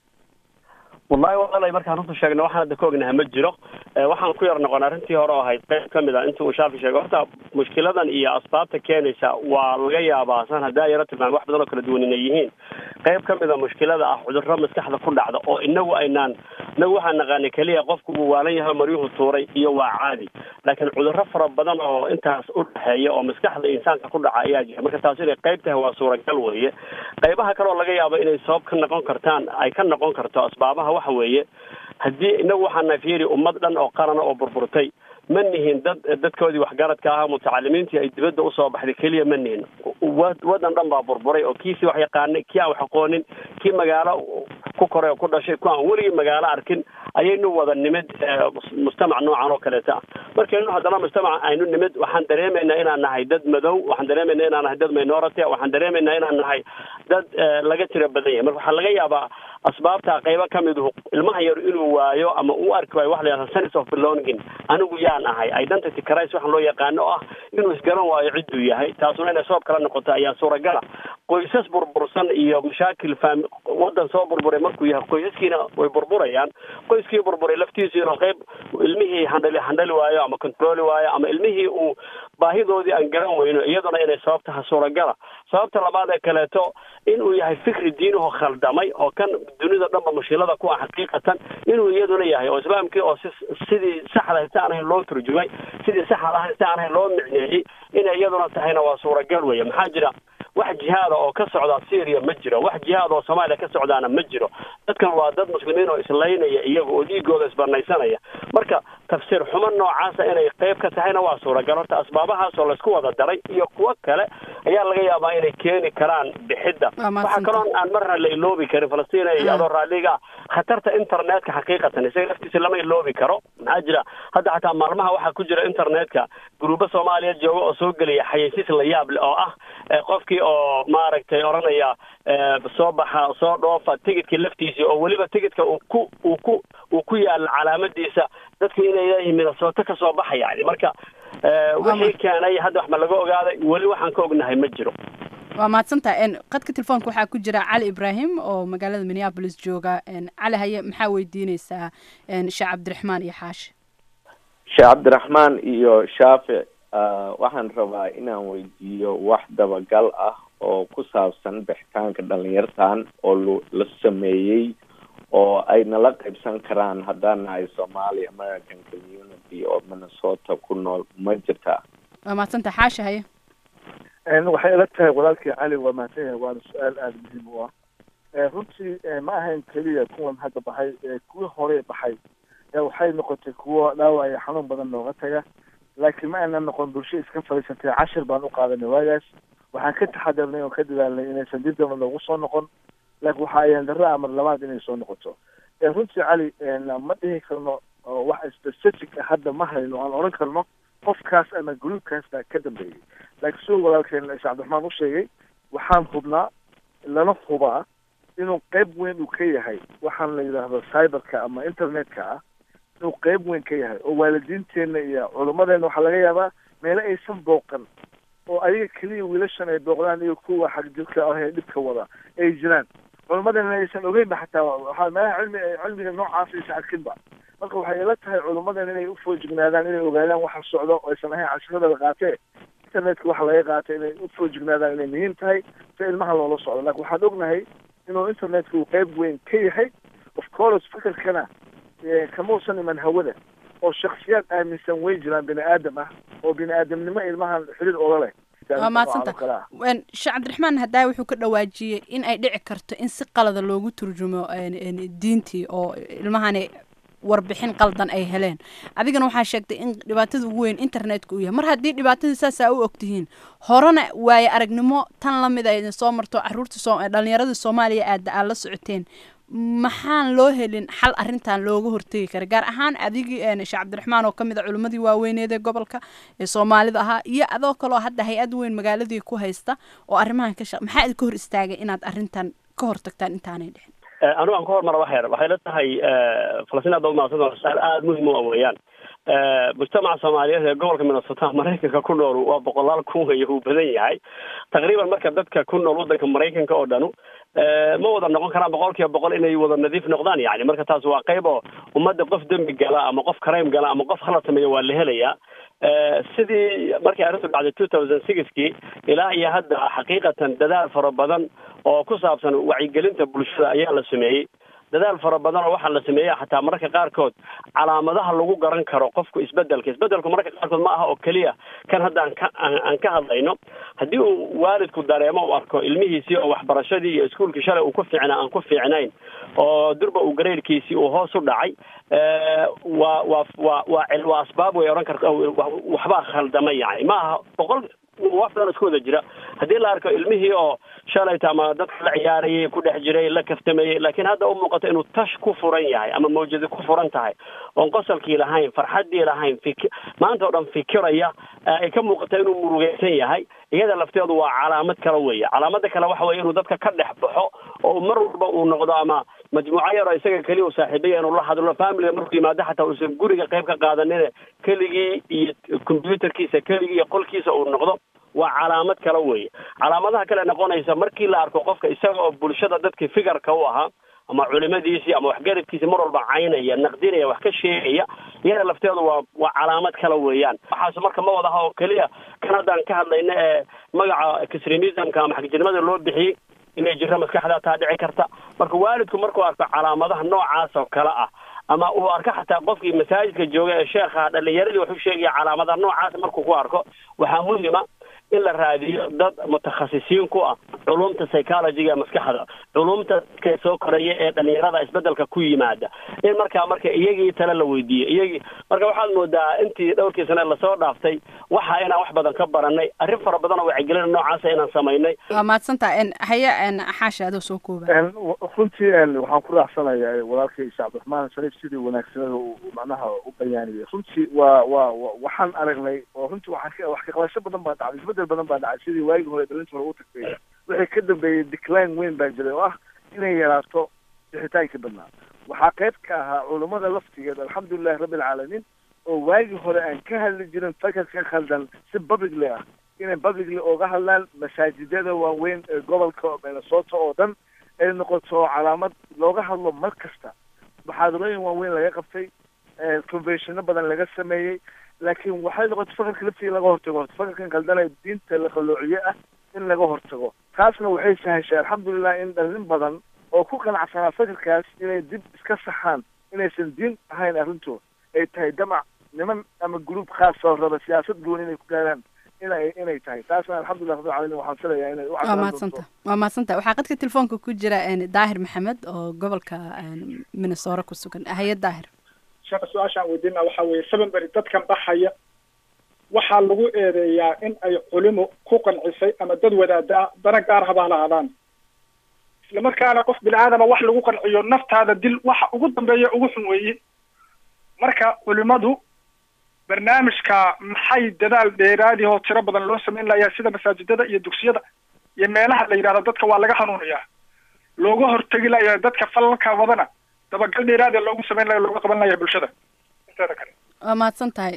wallahi walaalay markaan runta sheegna waxaan hadda ka ognaha ma jiro waxaan ku yar noqon arrintii hore oo ahayd qayb ka mid a inta uu shaafi sheegay horta mushkiladan iyo asbaabta keenaysa waa laga yaabaa san haddaa yaro tilmaamay wax badan oo kala duwan inay yihiin qayb ka mid a mushkilada ah cudurro maskaxda ku dhacda oo inagu aynaan inagu waxaan naqaanay keliya qofku uu waalan yahay maryuhu tuuray iyo waa caadi laakiin cudurro fara badan oo intaas u dhexeeya oo maskaxda insaanka ku dhaca ayaa jira marka taas inay qayb tahay waa suuragal weeye qaybaha kale oo laga yaabo inay sabab ka noqon kartaan ay ka noqon karto asbaabaha waxa weeye haddii inagu waxaana fiiri ummad dhan oo qarana oo burburtay ma nihin dad dadkoodii waxgaradka ahaa mutacalimiintii ay dibadda usoo baxday keliya ma nihin wadan dhan baa burburay oo kiisii wax yaqaanay kii aan wax aqoonin kii magaalo ku koray oo ku dhashay ku aan weligii magaalo arkin ayaynu wada nimid mujtamac noocan oo kaleeta ah markaynu haddana mujtamac aynu nimid waxaan dareemaynaa inaan nahay dad madow waxaan dareemaynaa inaan nahay dad minority waxaan dareemaynaa inaan nahay dad laga tira badan yahay marka waxaa laga yaabaa asbaabta qaybo ka miduhu ilmaha yar inuu waayo ama uu arki waayo waxa la yidhahda sense of belonging anigu yaan ahay identity crisis waxaan loo yaqaano oo ah inuu isgaran waayo cidduu yahay taasuna inay sabab kala noqoto ayaa suuragala qoysas burbursan iyo mashaakil faam wadan soo burburay markuu yahay qoysaskiina way burburayaan qoyskii burburay laftiisiina qayb ilmihii handhali handhali waayo ama controli waayo ama ilmihii uu baahidoodii aan garan weyno iyaduna inay sabab taha suuragala sababta labaad ee kaleeto inuu yahay fikri diinuhu khaldamay oo kan dunida dhanba mushkilada ku ah xaqiiqatan inuu iyaduna yahay oo islaamkii oo si sidii saxda si aan ahayn loo turjumay sidii saxda ahayn si aan ahayn loo micneeyey inay iyaduna tahayna waa suuragal weeye maxaa jira wax jihaada oo ka socda syria ma jiro wax jihaad oo soomaaliya ka socdaana ma jiro dadkan waa dad muslimiin oo islaynaya iyaga oo dhiigooda isbarnaysanaya marka tafsiir xumo noocaasa inay qayb ka tahayna waa suuragal horta asbaabahaas oo laysku wada daray iyo kuwo kale ayaa laga yaabaa inay keeni karaan bixidda waxaa kaloo aan marna la iloobi karin falastiin adoo raalliga khatarta internetka xaqiiqatan isaga laftiisa lama iloobi karo maxaa jira hadda xataa maalmaha waxaa ku jira internetka gruubo soomaaliya jooga oo soo gelaya xayeysiis la yaab leh oo ah qofkii oo maaragtay odhanaya soo baxa soo dhoofa tigidkii laftiisii oo weliba tigidka uu ku uu ku uu ku yaala calaamadiisa dadku inay leeyihiin minasooto ka soo baxa yani marka wixii keenay hadda wax ma laga ogaaday weli waxaan ka ognahay ma jiro waa mahadsantaha qadka telefoonka waxaa ku jira cali ibraahim oo magaalada minneabolis jooga cali haye maxaa weydiineysaa sheekh cabdiraxmaan iyo xaashi sheekh cabdiraxmaan iyo shaafic waxaan rabaa inaan weydiiyo wax dabagal ah oo ku saabsan bixitaanka dhalinyartan oo la sameeyey oo ay nala qaybsan karaan haddaan nahay somali american community oo minnesota ku nool ma jirtaa waa mahadsanta xaasha haye waxay ila tahay walaalkii cali waa mahadsan yahay waana su-aal aada muhiim u ah runtii ma ahayn keliya kuwan hadda baxay kuwii hore baxay waxay noqotay kuwo dhaawaya xanuun badan nooga taga laakiin ma aynan noqon bulsho iska fadhiisantay cashir baan u qaadanay waagaas waxaan ka taxadarnay oo ka dadaalnay inaysan dib damba noogu soo noqon laakiin waxa ayaan darro amar labaad inay soo noqoto runtii cali ma dhihi karno wax specific ah hadda ma hayno aan odhan karno qofkaas ama gruubkaas baa ka dambeeyey laakiin suu walaalkeen sheekh cabdiraxmaan u sheegay waxaan hubnaa lana hubaa inuu qeyb weyn uu ka yahay waxaan la yidhaahdo cyberka ama internetka ah inuu qeyb weyn ka yahay oo waalidiinteenna iyo culummadeena waxaa laga yaabaa meelo aysan booqan oo ayaga keliya wiilashan ay booqdaan iyo kuwa xagjirka ah ee dhibka wada ay jiraan culummadeena aysan ogeynba xataa waxaa meelaha cilmi cilmiga noocaas aysan arkinba marka waxay ila tahay culummadeena inay ufoojignaadaan inay ogaadaan waxa socdo oo aysan ahayn cashirada la qaatee internetka waxa laga qaatay inay ufoojignaadaan inay muhiim tahay si ilmaha loola socdo laakiin waxaan ognahay inuu internetka uu qeyb weyn ka yahay of course fikirkana kamausan iman hawada oo shaksiyaad aaminsan way jiraan bini aadam ah oo bini aadamnimo ilmahan xiriir oga leh waa mahadsanta sheekh cabdiraxmaan haddaa wuxuu ka dhawaajiyey in ay dhici karto in si qalada loogu turjumo diintii oo ilmahani warbixin qaldan ay heleen adigana waxaa sheegtay in dhibaatada ugu weyn internetka uu yahay mar haddii dhibaatadii saasaa u ogtihiin horena waaye aragnimo tan lamid a idin soo marto caruurta dhalinyaradii soomaaliya aada aad la socoteen maxaan loo helin xal arrintan looga hortegi kara gaar ahaan adigii sheekh cabdiraxmaan oo kamid a culimmadii waaweyneed ee gobolka ee soomaalida ahaa iyo adoo kaloo hadda hay-ad weyn magaaladii ku haysta oo arrimahan ka shaq maxaa idinka hor istaagay inaad arrintan ka hortagtaan intaanay dhixin anigu aan ka hormara wax yar waxay la tahay falastiin aad umaadsanta su-aal aada muhim u weeyaan mujtamaca soomaaliyeed ee gobolka minnesota maraykanka ku nool waa boqolaal kun weeye uu badan yahay taqriiban marka dadka ku nool waddanka maraykanka oo dhanu ma wada noqon karaan boqol kiiba boqol inay wada nadiif noqdaan yani marka taas waa qayb oo ummadda qof dembi gala ama qof crime gala ama qof khalad sameeya waa la helayaa sidii markii arrintu dhacday two thousand sixkii ilaa iyo hadda xaqiiqatan dadaal fara badan oo ku saabsan wacyigelinta bulshada ayaa la sameeyey dadaal fara badan oo waxaa la sameeya xataa mararka qaarkood calaamadaha lagu garan karo qofku isbedelka isbedelku mararka qaarkood ma aha oo keliya kan hadda aan ka aan ka hadlayno haddii uu waalidku dareemo u arko ilmihiisii oo waxbarashadii iyo iskuolkii shalay uu ku fiicnaa aan ku fiicnayn oo durba uu gareyrkiisii uu hoos u dhacay waa waa waa waa waa asbaab way odhan karta waxbaa khaldamay yani ma aha boqol wax badan isku wada jira haddii la arko ilmihii oo shalayta ama dadka la ciyaarayay ku dhex jiray la kaftamayey laakiin hadda u muuqato inuu tash ku furan yahay ama mawjadi ku furan tahay oon qosolkii lahayn farxaddii lahayn fik maanta oo dhan fikiraya ay ka muuqata inuu murugaysan yahay iyada lafteedu waa calaamad kale weeye calaamada kale waxa weye inuu dadka ka dhex baxo oo mar walba uu noqdo ama majmuuco yar oo isaga keliya u saaxiibaya inuu la hadlo familiga markuu yimaado xataa uusan guriga qayb ka qaadanin keligii iyo combyuterkiisa keligii iyo qolkiisa uu noqdo waa calaamad kale weeye calaamadaha kale noqonaysa markii la arko qofka isaga oo bulshada dadkii figarka u ahaa ama culimadiisii ama waxgaradkiisii mar walba caynaya naqdinaya wax ka sheegaya iyada lafteedu waa waa calaamad kale weeyaan waxaas marka ma wadaha oo keliya kan haddaan ka hadlayna ee magaca extremismka ama xagjirnimada loo bixiyey inay jirto maskaxdaa taa dhici karta marka waalidku markuu arko calaamadaha noocaas oo kale ah ama uu arko xataa qofkii masaajidka jooga ee sheekha dhalinyaradii waxu sheegaya calaamadaha noocaas markuu ku arko waxaa muhima in la raadiyo dad mutakhasisiin ku ah culumta psychologyga maskaxda culumta dadka soo koraya ee dhalinyarada isbedelka ku yimaada in markaa marka iyagii tale la weydiiyo iyagii marka waxaad moodaa intii dhowrkii sane lasoo dhaaftay waxa inaan wax badan ka baranay arrin fara badan oo wacyigelin noocaasa inaan samaynay waa mahadsantaha haya xaasha adoo soo kooba runtii waxaan ku raacsanayaa walaalkay sheekh cabdiraxmaan shariif sidii wanaagsanada uu macnaha u bayaaniyay runtii waa waa waxaan aragnay oo runtii waxaan wax ka qabasho badan baa dhacday isbedel badan baa dhacay sidii waagii hore dhalinta hore u tagtay wixii ka dambeeyey decline weyn baa jiray oo ah inay yaraato bixitaankii badnaa waxaa qayb ka ahaa culummada laftigeed alxamdulilahi rabbi alcaalamiin oo waagii hore aan ka hadli jirin fakarka khaldan si publicly ah inay publicly oga hadlaan masaajidada waaweyn ee gobolka minnesota oo dhan ay noqoto calaamad looga hadlo mar kasta muxaadarooyin waaweyn laga qabtay conventiono badan laga sameeyey laakiin waxay noqotay fakarka laftiga laga hortago fakarkan khaldanee diinta la qalloociye ah in laga hortago taasna waxay sahashay alxamdulilah in dhalin badan oo ku qanacsanaa fikirkaas inay dib iska saxaan inaysan diin ahayn arrintu ay tahay damac niman ama gruub khaas oo raba siyaasad gooni inay ku gaaraan inay inay tahay taasna alxamdulilah rabbil caalamiin waxaan filayaa inay u waa cadaan mahadsanta doonto waa mahadsanta waxaa qadka telefoonka ku jira een, daahir maxamed oo gobolka een, minnesota ku sugan haye daahir sheekha su-aashaan weydiina waxaa weeye seven beri dadkan baxaya waxaa lagu eedeeyaa in ay culimo ku qancisay ama dad wadaada ah dana gaar habaa lahaadaan islamarkaana qof bini aadama wax lagu qanciyo naftaada dil waxa ugu dambeeya ugu xun weeye marka culimadu barnaamijka maxay dadaal dheeraadi oo tiro badan loo samayn layaa sida masaajidada iyo dugsiyada iyo meelaha la yidhahdo dadka waa laga hanuunayaa looga hortegi layaa dadka falalka wadana dabagal dheeraadi loogu samayn laya looga qaban laya bulshada inteeda kale waa mahadsan tahay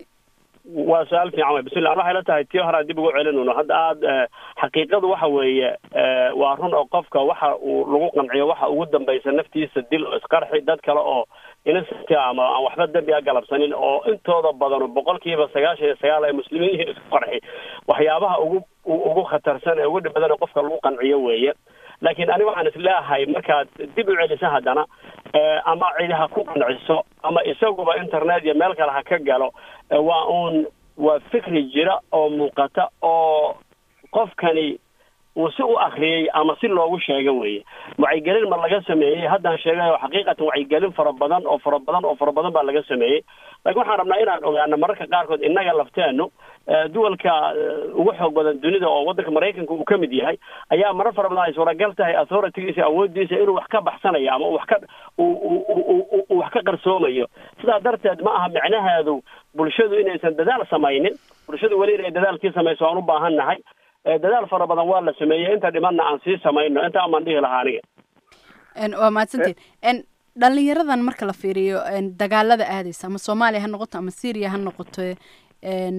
waa su-aal fiican wey bismillah waxay la tahay tii hore aan dib ugu celinayno hadda aada xaqiiqadu waxa weeye eh, waa run oo qofka waxa uu lagu qanciyo waxa ugu dambaysa naftiisa dil oo isqarxi dad kale oo innocent ah ama aan waxba dembi a galabsanin oo intooda badan boqolkiiba sagaashan iyo sagaal ay muslimiin yihiin isku qarxi waxyaabaha ugu u- ugu khatarsan ee ugu dhib badan ee qofka lagu qanciyo weeye laakiin ani waxaan isleeyahay markaad dib u celiso haddana eh, ama cidi ha ku qanciso ama isaguba internet iyo meel kale ha ka galo eh, waa uun waa fikri jira oo muuqata oo qofkani uu si u akriyey ama si loogu sheega weeye wacyigelin ma laga sameeyey haddaan sheegayo xaqiiqatan wacyigelin fara badan oo fara badan oo fara badan baa laga sameeyey laakiin waxaan rabnaa inaan ogaano mararka qaarkood innaga lafteenu eh, duwalka eh, ugu xoog badan dunida oo waddanka maraykanka uu ka mid yahay ayaa marar fara badan ay suuragal tahay authoritygiisa awoodiisa inuu wax ka baxsanayo ama uu wax ka uu- uu- uu- uu- uu wax ka qarsoomayo sidaa darteed ma aha micnaheedu bulshadu inaysan dadaal samaynin bulshadu weli inay dadaalkii samayso aan u baahan nahay Eh, dadaal fara badan waa la sameeyey inta dhimanna aan sii samayno inta amaan dhihi lahaa aniga Een, waa mahadsantiin Een, dhalinyaradan marka la fiiriyo een, dagaalada aadaysa ama soomaaliya ha noqoto ama syria ha noqoto een,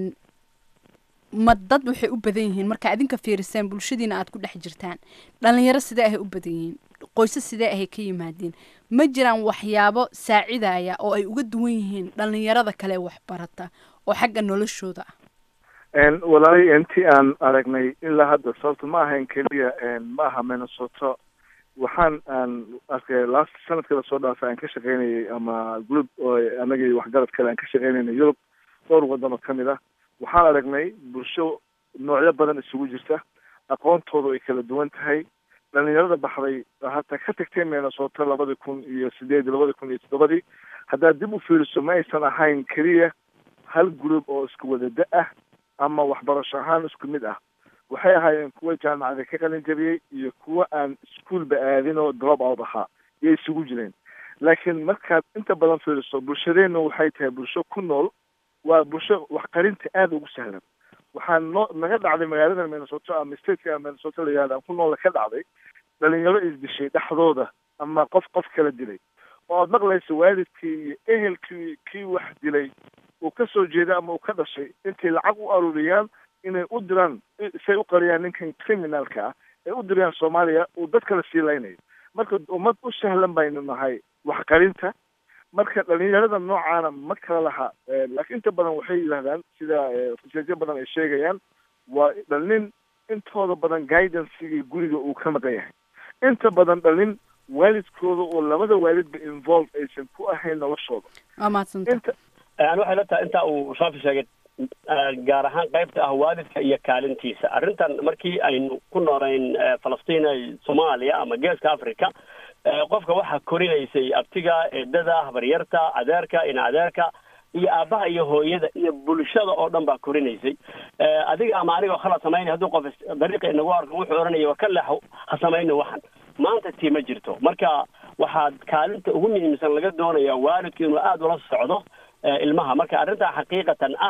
ma dad waxay u badan yihiin marka idinka fiiriseen bulshadiina aad ku dhex jirtaan dhalinyaro sidee ahay u badan yihiin qoysas sidee ahay ka yimaadeen ma jiraan waxyaabo saacidaya oo ay uga duwan yihiin dhalinyarada kale wax barata oo xagga noloshooda ah Een, walaalay intii aan aragnay ilaa hadda sababta ma ahayn keliya een, ma aha minnesota waxaan aan arkay last sanadka lasoo dhaafay aan ka shaqaynayay ama group oo anagii waxgarad kale aan ka shaqaynayna yurub dhowr wadan oo kamid ah waxaan aragnay bulsho noocyo badan isugu jirta aqoontoodu ay kala duwan tahay dhalinyarada baxday hataa ka tagtay minnesota labadi kun iyo sideed labadi kun iyo toddobadii haddaad dib u fiiriso ma aysan ahayn keliya hal group oo isku wada da ah ama waxbarasho ahaan isku mid ah waxay ahaayeen kuwa jaamacada ka qalin jabiyey iyo kuwa aan iskuolba aadin oo drop out ahaa yay isugu jireen laakiin markaad inta badan fiiriso bulshadeennu waxay tahay bulsho ku nool waa bulsho waxqarinta aada ugu sahlan waxaa noo naga dhacday magaalada minnesota ama stateka minnesota la yihahda aan ku noola ka dhacday dhalinyaro isdishay dhexdooda ama qof qof kala dilay oo aad maqlayso waalidkii iyo ehelkii kii wax dilay uu ka soo jeeda ama uu ka dhashay intay lacag u aruuriyaan inay u diraan say u qariyaan ninkan criminalka ah ay u dirayaan soomaaliya uu dad kala sii laynayo marka ummad u sahlan baynu nahay waxqarinta marka dhalinyarada noocaana ma kala laha Eh, laakiin inta badan waxay yidhahdaan sida eh, researchyo badan ay sheegayaan waa dhalin intooda badan guidancegii guriga uu ka maqan yahay inta badan dhalin waalidkooda oo labada waalidba involve aysan ku ahayn noloshooda waa mahadsantahay inta yani waxay la tahay intaa uu shaafi sheegay eh, gaar ahaan qaybta ah waalidka iyo kaalintiisa arrintan markii aynu ku noolayn eh, falastiin ee soomaaliya ama geeska africa eh, qofka waxaa korinaysay abtiga eedada habaryarta adeerka ina adeerka iyo aabbaha iyo hooyada iyo bulshada oo dhan baa korinaysay Eh, adiga ama anigoo khalad samaynay hadduu qof is- dariiqa inagu arko wuxuu odhanaya waa ka leexo ha samayno waxan maanta tii ma jirto marka waxaad kaalinta ugu muhiimsan laga doonayaa waalidku inuu aada ula socdo eh, ilmaha marka arrintaa xaqiiqatan ah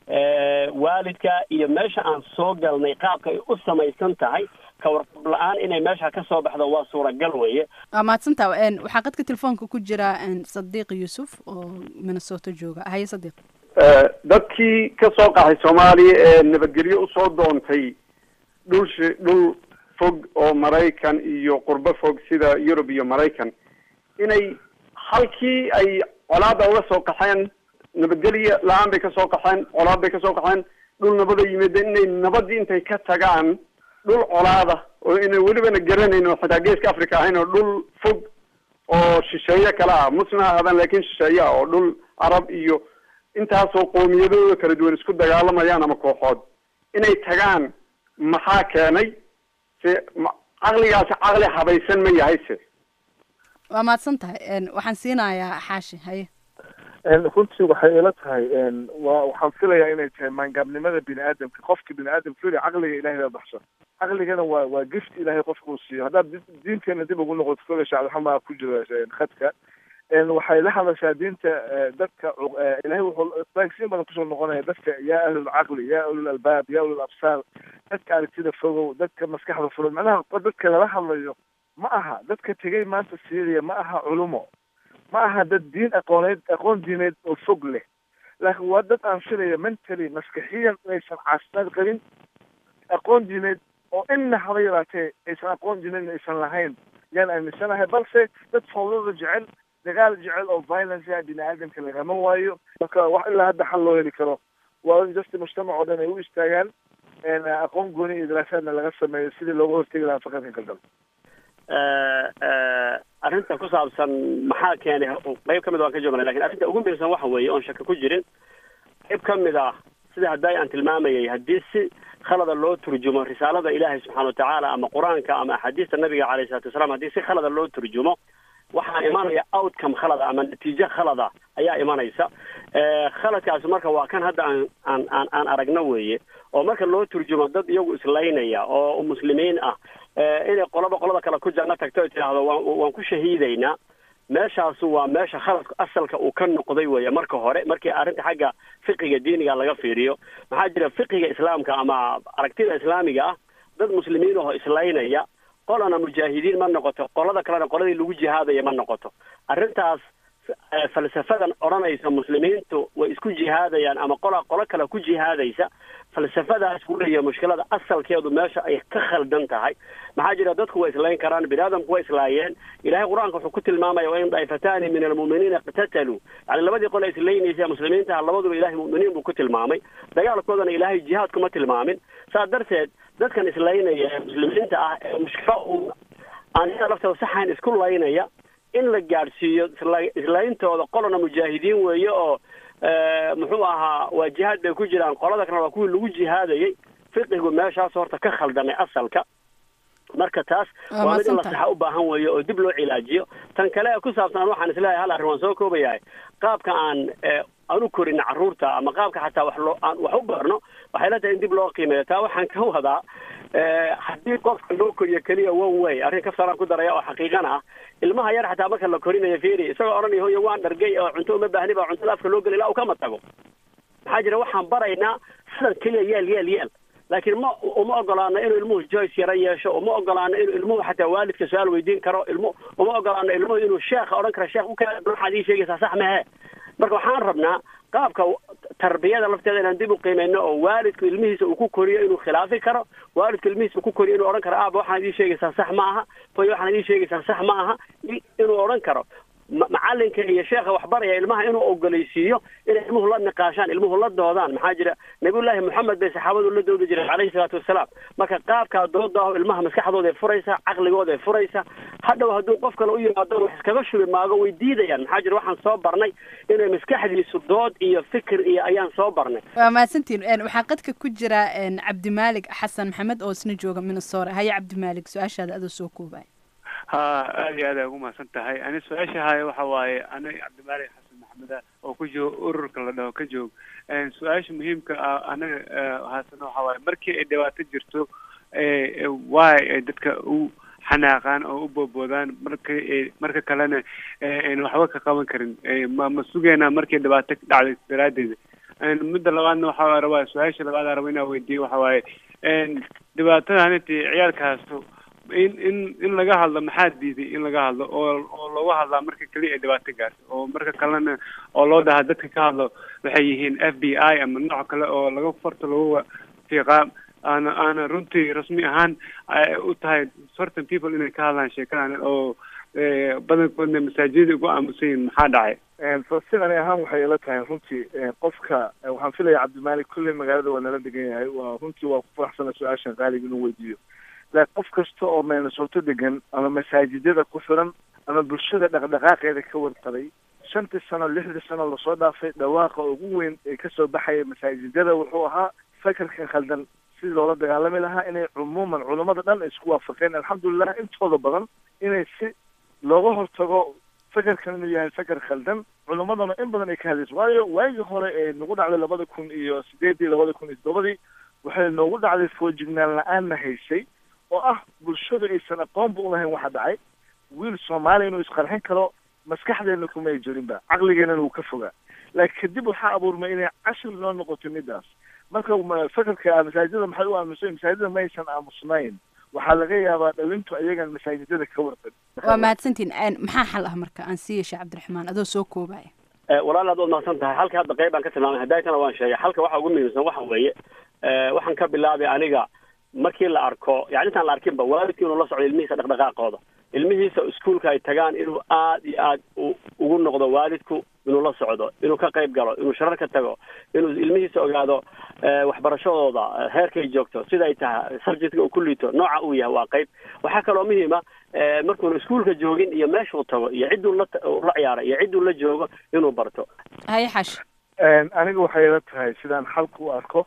eh, waalidka iyo meesha aan soo galnay qaabka ay u samaysan tahay ka warqab la-aan inay meesha ka soo baxdo waa suuragal weeye waa mahadsantaha Een, waxaa qadka telefoonka ku jira een, sadiiq yuusuf oo minnesota jooga haye sadiiq dadkii ka soo qaxay soomaaliya ee nabadgelyo usoo doontay dhul shi- dhul fog oo maraykan iyo qurbo fog sida yurub iyo maraykan inay halkii ay colaada uga soo qaxeen nabadgelyo la-aan bay kasoo qaxeen colaad bay kasoo qaxeen dhul nabada yimid inay nabadii intay ka tagaan dhul colaada oo ina welibana garanayn oo xitaa geeska africa ahayn oo dhul fog oo shisheeye kale ah muslim ha ahaadaan laakin shisheeye ah oo dhul arab iyo intaasoo qoomiyadooda kala duwan isku dagaalamayaan ama kooxood inay tagaan maxaa keenay se ma- caqligaasi caqli habaysan ma yahay se waa mahadsan tahay een, waxaan siinayaa xaashi haye En runtii waxay ila tahay en waa waxaan filayaa inay tahay maangaabnimada bini aadamka qofka bini aadamka fili caqliga ilahay baa baxsan caqligana waa waa gift ilaahay qofka uu siiyo haddaad di- diinteena dib ugu noqoto kole shacabxamaa ku jira en khadka en waxay la hadashaa diinta eh, dadka cu- eh, ilahay wuxuu baagsiin badan kusoo noqonaya dadka yaa ahlul caqli yaa ulul albaab yaa ulul absaar dadka aragtida fogow dadka maskaxda furan macnaha dadka lala hadlayo ma aha dadka tegay maanta syria ma aha culumo ma aha dad diin aqooneed aqoon diineed oo fog leh laakiin waa dad aan filaya mentally maskaxiyan inaysan caafimaad qabin aqoon diineed oo inna haba yaraatee aysan aqoon diineed aysan lahayn yaan aaminsanahay balse dad fawdada jecel dagaal jecel oo violence ah bini aadamka lagama waayo marka wax ilaa hadda xal loo heli karo waa in just mujtamac oo dhan ay u istaagaan en aqoon gooni iyo daraasaadna laga sameeyo sidii looga hortegi lahaa faqadka galgal arrinta ku saabsan maxaa keenay qayb ka mid waan ka joognay lakin arrinta ugu muhiimsan waxa weeye oon shaka ku jirin qayb ka mid ah sida hadday aan tilmaamayay haddii si khalada loo turjumo risaalada ilaahay subxaana watacaala ama qur-aanka ama axaadiista nabiga calayhi salatu wasalaam haddii si khalada loo turjumo waxaa imanaya outcome khalada ama natiijo khalada ayaa imanaysa Eh, khaladkaasi marka waa kan hadda aan aan aan aan aragno weeye oo marka loo turjumo dad iyagu islaynaya oo muslimiin ah eh, inay qolaba qolada kale ku janno tagto ay tidhaahdo waan waan ku shahiidaynaa meeshaasu waa meesha khaladku asalka uu ka noqday weeye marka hore markii arrinta xagga fiqiga diiniga laga fiiriyo maxaa jira fiqiga islaamka ama aragtida islaamiga ah dad muslimiin oo islaynaya qolana mujaahidiin ma noqoto qolada kalena qoladii lagu jihaadaya ma noqoto arrintaas eh, falsafadan odhanaysa muslimiintu way isku jihaadayaan ama qola qolo kale ku jihaadaysa falsafadaas weeye mushkilada asalkeedu meesha ay ka khaldan tahay maxaa jira dadku way islayn karaan bini aadamku way islaayeen ilahay qur-aanka wuxuu ku tilmaamaya wain daaifataani min almu'miniina iqtataluu yani labadii qole islaynaysa muslimiinta labaduba ilahay mu'miniin buu ku tilmaamay dagaalkoodana ilaahay jihaad kuma tilmaamin saa darteed dadkan islaynaya ee muslimiinta ah ee mushkilo uu aan iyada laftooda saxayn isku laynaya in la gaadhsiiyo isla- islayntooda qolana mujaahidiin weeye oo eh, muxuu ahaa waa jihaad bay ku jiraan qolada kalena waa kuwii lagu jihaadayay fiqigu meeshaas horta ka khaldamay asalka marka taas Waa waa mid in la mahadsantahay. saxa u baahan weeye oo dib loo cilaajiyo tan kale ee ku saabsan waxaan isleeyahay hal arrin waan soo koobayahay qaabka aan eh, aan u korin carruurta ama qaabka xataa wax loo aan wax u barno waxay la tahay in dib loo qiimeeyo taa waxaan ka wadaa eh, haddii qofka loo koriyo keliya one way arrin kaftaraan ku daraya oo xaqiiqana ah ilmaha yar xataa marka la korinayo fiiri isagoo odhanaya hoyo waan dhargay oo cunto uma baahni baa cuntada afka loo geli ilaa uu kama tago maxaa jira waxaan baraynaa sidan keliya yeel yeel yeel laakiin ma uma ogolaano inuu ilmuhu joyce yaro yeesho uma ogolaano inuu ilmuhu xataa waalidka su-aal weydiin karo ilmu uma ogolaano ilmuhu inuu sheekha odhan karo sheekh ukaa waxaad ii sheegaysaa sax mehe marka waxaan rabnaa qaabka tarbiyada lafteeda inaan dib u qiimeyno oo waalidku ilmihiisa uu ku koriyo inuu khilaafi karo waalidku ilmihiisa uu ku koriyo inuu odhan karo aaba waxaad ii sheegaysaa sax ma aha hoy waxaad ii sheegaysaa sax ma aha i- inuu odhan karo ma- macalinka iyo sheekha waxbaraya ilmaha inuu ogolaysiiyo inay ilmuhu la niqaashaan ilmuhu la doodaan maxaa jira nabiyullaahi moxamed bay saxaabadu la doodi jireen calayhi salaatu wasalaam marka qaabkaa dooda ah ilmaha maskaxdooda ay furaysa caqligooda ay furaysa hadhow hadduu qof kale u yimaado wax iskaga shubi maago way diidayaan maxaa jira waxaan soo barnay inay maskaxdiisu dood iyo fikir iyo ayaan soo barnay waa mahadsantiin Een, waxaa qadka ku jira een, cabdimaalig xasan maxamed oo isna jooga minnesota haye cabdimaalig su-aashaada adoo soo koobaya ha aad iyo aad ay ugu mahadsan tahay ani su-aasha haya waxa waaye aniga cabdimaalik xasan maxameda oo ku jooga ururka la dhaho ka joog Een, su-aasha muhiimka ah aniga eh, haasana waxa waaye markii ay dhibaato jirto eh, eh, waay ay dadka u xanaaqaan oo u boodboodaan marka ay- marka kalena eh, ayna waxba ka qaban karin Eh, ma ma sugeynaa markii dhibaato ka dhacday daraadeeda Een, midda labaadna waxaa rabaa su-aasha labaad aan rabo inaan weydiiyo waxa waaye een, dhibaatada haniti ciyaalkaasu in in in laga hadlo maxaa diiday in laga hadlo oo oo looga hadlaa marka keliya ay dhibaato gaarto oo marka kalena oo loo dhahaa dadka ka hadlo waxay yihiin f b i ama nooc kale oo laga farta lagu fiiqaa aana aana runtii rasmi ahaan ay u tahay certain people inay ka hadlaan sheekadan oo eh, badankoodna masaajidada ugu aamusan yihiin maxaa dhacay falastiin ani ahaan waxay ila tahay runtii qofka waxaan filaya cabdimaalik kulley magaalada waa nala degan yahay waa runtii waa ku faraxsana su-aashan qaaliga inuu weydiiyo laakiin qof kasta oo meenasoto degan ama masaajidada ku xiran ama bulshada dhaqdhaqaaqeeda ka warqabay shantii sano lixdii sano lasoo dhaafay dhawaaqa ugu weyn ee kasoo baxaya masaajidada wuxuu ahaa fakarkan khaldan sidii loola dagaalami lahaa inay cumuuman culammada dhan isku waafaqeen alxamdulilah intooda badan inay si looga hortago fakarkan inuu yahay fakar khaldan culimmadana in badan ay ka hadlayso waayo waagii hore ee nagu dhacday labada kun iyo sideedii labada kun iyo toddobadii waxay noogu dhacday foojignaan la-aanna haysay oo ah bulshadu aysan aqoonba ulahayn waxa dhacay wiil soomaaliya inuu isqarxin karo maskaxdeena kuma ay jirinba caqligeenana wuu ka fogaa laakiin kadib waxaa abuurmay inay cashir noo noqoto midaas marka fakarka masaajidada maxay u aamusay masaajidada ma aysan aamusnayn waxaa laga yaabaa dhawintu ayagan masaajidada ka warqan waa mahadsantiin maxaa xal ah marka aan siiya sheekh cabdiraxmaan adoo soo koobaya walaal aad waad mahadsan tahay halka hadda qayb baan ka tilmaamay hadaaytana waan sheegay halka waxa ugu muhiimsan waxa weeye waxaan ka bilaabay aniga markii la arko yani intaan la arkinba waalidkii inuu la socdo ilmihiisa dhaqdhaqaaqooda ilmihiisa iskuolka ay tagaan inuu aad iyo aad ugu noqdo waalidku inuu la socdo inuu ka qayb galo inuu sharar ka tago inuu ilmihiisa ogaado waxbarashadooda heerkay joogto sida ay tahay subjectka uu ku liito nooca uu yahay waa qayb waxaa kaloo muhiima markuuna iskuolka joogin iyo meeshuu tago iyo cidduu la la ciyaaray iyo cidduu la joogo inuu barto haye xash aniga waxay ila tahay sidaan xalka u arko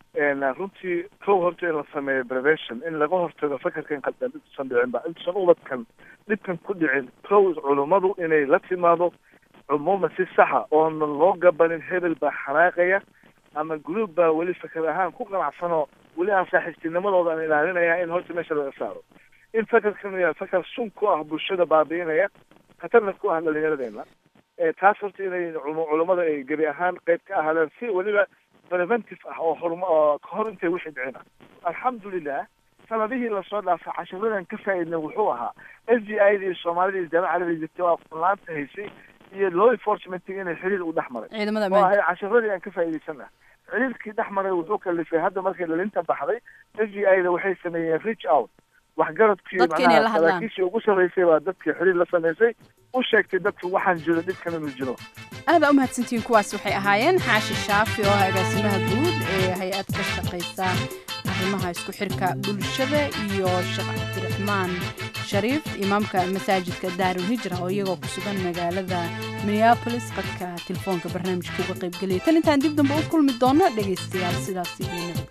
runtii kow horta in la sameeyo prevention in laga hortago fakarkan qaldan intuusan dhicin ba intuusan ubadkan dhibkan ku dhicin kow culummadu inay la timaado cumuuman si saxa oonan loo gabanin hebel baa xanaaqaya ama group baa weli fakar ahaan ku qanacsanoo weli aan saaxiibtinimadooda aan ilaalinaya in horta meesha laga saaro in fakarkan yahay fakar sun ku ah bulshada baabi'inaya khatarna ku ah dhalinyaradeenna taas horta inay culummada ay gebi ahaan qayb ka ahaadaan si weliba preventive ah oo horma oo kahor intay wixii dhicin ah alxamdulilah sanadihii lasoo dhaafay cashiradan ka faa'iidnay wuxuu ahaa s d i da iyo soomaalida iyo jaamaca carabiga jirtay waa furlaanta haysay iyo law enforcementiga inay xiriir u dhex maray ciidamada oo ahay cashiradii aan ka faa'iidaysanah xiriirkii dhex maray wuxuu kalifay hadda markay dhalinta baxday s d i da waxay sameeyeen reach out waxgaradkii macnaha saraakiishii ugu sarreysay baa dadkii xiriir la samaysay u sheegtay dadku waxaan jiro dhibkan inuu jiro aada u mahadsantihiin kuwaas waxay ahaayeen xaashi shaafi oo ah agaasimaha guud ee hay-ad ka shaqaysa arrimaha isku xirka bulshada iyo sheekh cabdiraxmaan shariif imaamka masaajidka daarul hijra oo iyagoo ku sugan magaalada minneabolis qadka telefoonka barnaamijka uga qaybgelaya tan intaan dib dambe u kulmi doono dhegaystayaal sidaas iyo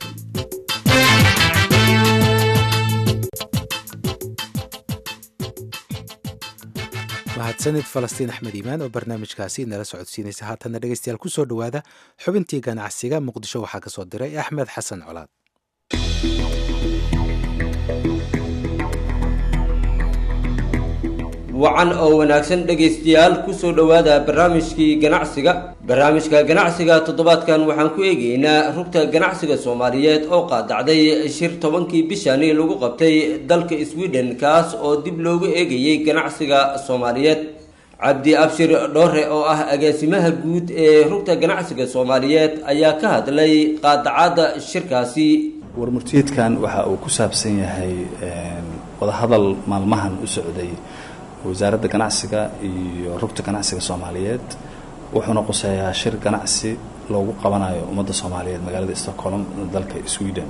nabadgelyo mahadsanid falastiin axmed iimaan oo barnaamijkaasi nala socodsiinaysa haatanna dhegeystayaal ku soo dhowaada xubintii ganacsiga muqdisho waxaa ka soo diray axmed xasan colaad wacan oo wanaagsan dhegaystayaal kusoo dhowaada barnaamijkii ganacsiga barnaamijka ganacsiga toddobaadkan waxaan ku eegaynaa rugta ganacsiga soomaaliyeed oo qaadacday shir tobankii bishani lagu qabtay dalka sweden kaas oo dib loogu eegayay ganacsiga soomaaliyeed cabdi abshir dhoore oo ah agaasimaha guud ee rugta ganacsiga soomaaliyeed ayaa ka hadlay qaadacada shirkaasi warmurtiyeedkan waxa uu ku saabsan yahay wadahadal maalmahan u socday wasaaradda ganacsiga iyo rugta ganacsiga soomaaliyeed wuxuuna quseeyaa shir ganacsi loogu qabanayo ummadda soomaaliyeed magaalada stockholm dalka sweden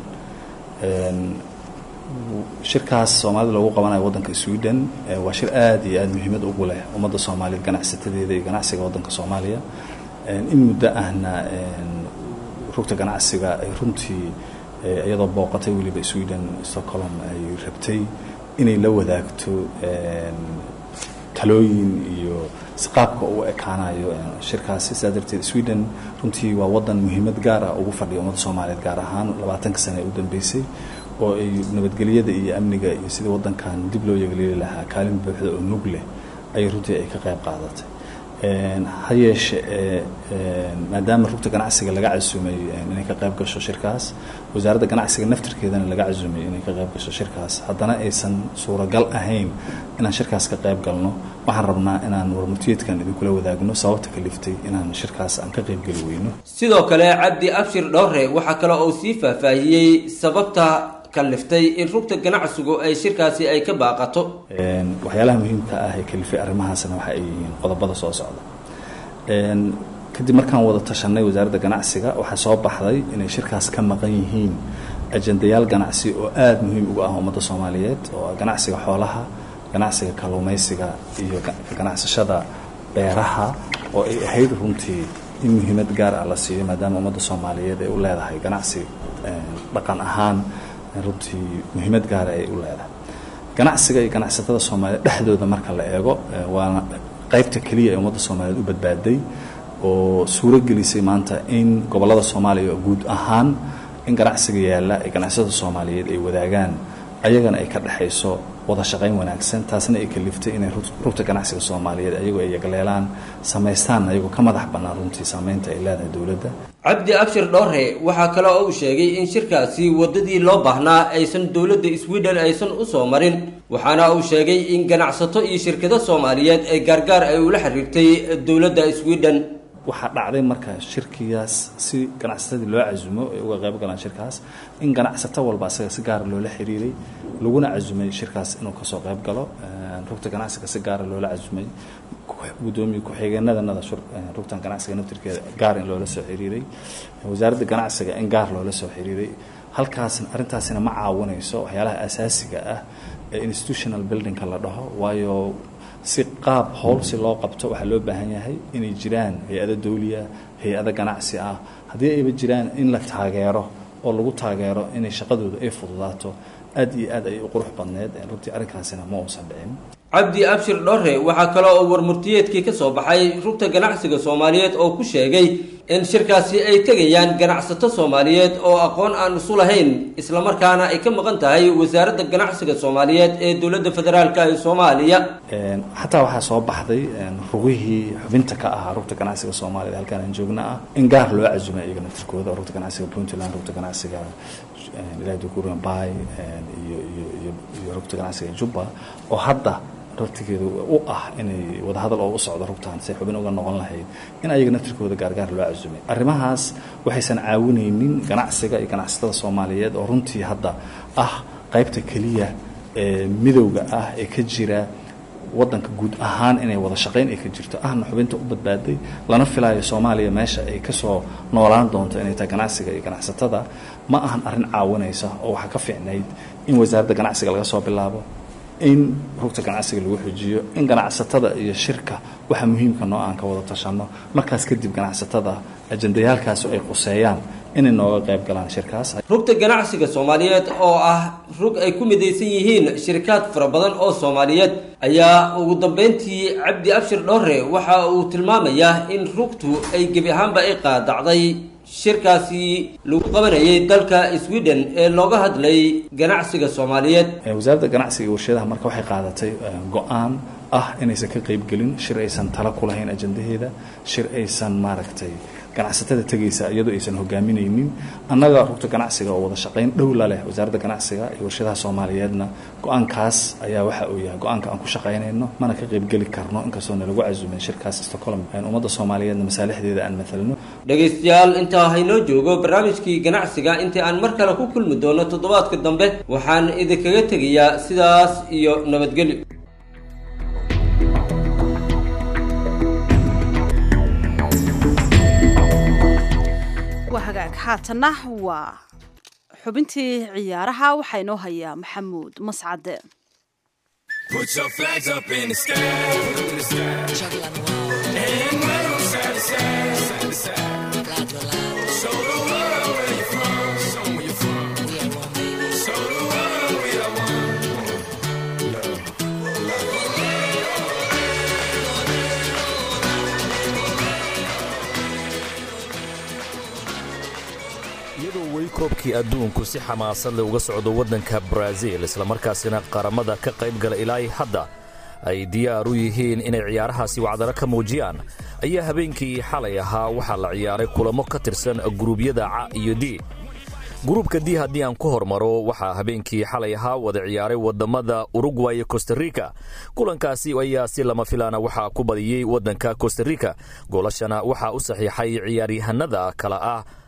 shirkaas soomaalida loogu qabanayo waddanka sweden waa shir aada iyo aada muhiimad ugu leh ummadda soomaaliyeed ganacsatadeeda iyo ganacsiga waddanka soomaaliya in muddo ahna rugta ganacsiga ay runtii iyadoo booqatay weliba sweden stockholm ay rabtay inay la wadaagto talooyin iyo isqaabka u ekaanayo shirkaasi sidaa darteed sweden runtii waa wadan muhiimad gaar ah ugu fadhiya ummadda soomaaliyeed gaar ahaan labaatanka sane ee u dambeysay oo ay nabadgelyada iyo amniga iyo sidii wadankan dib loo yeegleeli lahaa kaalin buuxda oo nug leh ayay runtii ay ka qayb qaadatay ha yeeshe maadaama rugta ganacsiga laga casumay inay ka qayb gasho shirkaas wasaaradda ganacsiga naftirkeedana laga casumay inay ka qayb gasho shirkaas haddana aysan suuragal ahayn inaan shirkaas ka qayb galno waxaan rabnaa inaan warmurtiyeedkan idinkula wadaagno sababta kaliftay inaan shirkaas aan ka qaybgeli weyno sidoo kale cabdi abshir dhowre waxaa kale oo sii faahfaahiyey sababta kaliftay in rugta ganacsigu ay shirkaasi ay ka baaqato waxyaalaha muhiimka ah ee kalifay arrimahaasna waxa ay yihiin qodobada soo socda kadib markaan wada tashanay wasaaradda ganacsiga waxaa soo baxday inay shirkaas ka maqan yihiin ajendayaal ganacsi oo aada muhiim ugu ah ummadda soomaaliyeed oo ah ganacsiga xoolaha ganacsiga kalluumaysiga iyo ganacsashada beeraha oo ay ahayd runtii in muhiimad gaar ah la siiyo maadaama ummadda soomaaliyeed ay u leedahay ganacsi dhaqan ahaan runtii muhiimad gaara ay u leedahay ganacsiga iyo ganacsatada soomaaliyeed dhexdooda marka la eego waana qaybta keliya ee ummadda soomaaliyeed u badbaaday oo suuro gelisay maanta in gobollada soomaaliya guud ahaan in ganacsiga yaalla ee ganacsatada soomaaliyeed ay wadaagaan ayagana ay ka dhexayso wada shaqayn wanaagsan taasna ay kaliftay inay rugta ganacsiga soomaaliyeed ayagoo ay yagleelaan samaystaan ayagoo ka madax bannaan runtii saameynta ay leedahay dowladda cabdi abshir dhoore waxaa kale oo uu sheegay in shirkaasi waddadii loo baahnaa aysan dowladda sweden aysan u soo marin waxaana uu sheegay in ganacsato iyo shirkado soomaaliyeed ee gaargaar ay ula xiriirtay dowladda sweden waxaa dhacday marka shirkigaas si ganacsatadii loo casumo ay uga qayb galaan shirkaas in ganacsato walba asaga si gaara loola xiriiray laguna casumay shirkaas inuu kasoo qayb galo rugta ganacsiga si gaara loola casumay gudoomiye ku-xigeenadanada rugtan ganacsiga naftirkeeda gaar in loola soo xiriiray wasaaradda ganacsiga in gaar loola soo xiriiray halkaasna arrintaasina ma caawinayso waxyaalaha asaasiga ah ee institutional buildingka la dhaho waayo si qaab howl si loo qabto waxaa loo baahan yahay inay jiraan hay-ado dawliya hay-ado ganacsi ah haddii ayba jiraan in la taageero oo lagu taageero inay shaqadooda ay fududaato aad iyo aad ay u qurux badneed runtii arrinkaasina ma uusan dhicin cabdi abshir dhore waxaa kale oo warmurtiyeedkii ka soo baxay rugta ganacsiga soomaaliyeed oo ku sheegay in shirkaasi ay tegayaan ganacsato soomaaliyeed oo aqoon aan isu lahayn islamarkaana ay ka maqan tahay wasaaradda ganacsiga soomaaliyeed ee dowladda federaalk ee soomaaliya xataa waxaa soo baxday rugihii xubinta ka ahaa rugta ganacsiga soomaaliyeed halkaan aan joogna ah in gaar loo casumay iyaga naftirkooda oo rugta ganacsiga puntland rugta ganacsiga ilaahdukuran bay iyo iyo iyo iyo rugta ganacsiga jubba oo hadda rartigeedu u ah inay wadahadal oo u socdo rugtaan say xubin uga noqon lahayd in ayaga naftirkooda gaargaar loo casumay arrimahaas waxaysan caawinaynin ganacsiga iyo ganacsatada soomaaliyeed oo runtii hadda ah qaybta keliya ee midowga ah ee ka jira waddanka guud ahaan inay wada shaqayn ay ka jirto ahna xubinta u badbaaday lana filaayo soomaaliya meesha ay kasoo noolaan doonto inay tahay ganacsiga iyo ganacsatada ma ahan arrin caawinaysa oo waxaa ka fiicnayd in wasaaradda ganacsiga laga soo bilaabo in rugta ganacsiga lagu xujiyo in ganacsatada iyo shirka waxa muhiimka noo aan ka wada tashanno markaas kadib ganacsatada ajendayaalkaas ay quseeyaan inay nooga qayb galaan shirkaas rugta ganacsiga soomaaliyeed oo ah rug ay ku midaysan yihiin shirkaad fara badan oo soomaaliyeed ayaa ugu dambeyntii cabdi abshir dhowre waxa uu tilmaamayaa in rugtu ay gebi ahaanba ay qaadacday shirkaasi lagu qabanayay dalka sweden ee looga hadlay ganacsiga soomaaliyeed wasaaradda ganacsiga iyo warshadaha marka waxay qaadatay go-aan ah inaysan ka qaybgelin shir aysan tala ku lahayn ajandaheeda shir aysan maaragtay ganacsatada tegaysa iyadoo aysan hogaaminaynin annaga rugta ganacsiga oo wada shaqayn dhow la leh wasaaradda ganacsiga iyo warshadaha soomaaliyeedna go-aankaas ayaa waxa uu yahay go-aanka aan ku shaqaynayno mana ka qaybgeli karno inkastoo nalagu casumin shirkaas stockholm ummadda soomaaliyeedna masaalixdeeda aan matalno dhegaystayaal intaa haynoo joogo barnaamijkii ganacsiga intii aan mar kale ku kulmi doono toddobaadka dambe waxaan idinkaga tegayaa sidaas iyo nabadgelyo waa hagaag haatanna waa xubintii ciyaaraha waxaa inoo hayaa maxamuud mascade Put your flags up in the sky. In the sky. And wave 'em side to side, side to side. Show the world where you're from. Show 'em where you're from. Show the world we are one. iyadoo weli koobkii adduunku si xamaasad leh uga socdo waddanka baraaziil islamarkaasina qaramada ka qayb gala ilaa hadda ay diyaar u yihiin inay ciyaarahaasi wacdaro ka muujiyaan ayaa habeenkii xalay ahaa waxaa la ciyaaray kulamo ka tirsan guruubyada ca iyo d gruubka d haddii aan ku hormaro waxaa habeenkii xalay ahaa wada ciyaaray waddammada urugway iyo kostarika kulankaasi ayaa si lama filaana waxaa ku badiyey waddanka kostarika goolashana waxaa u saxiixay ciyaaryahanada kale ah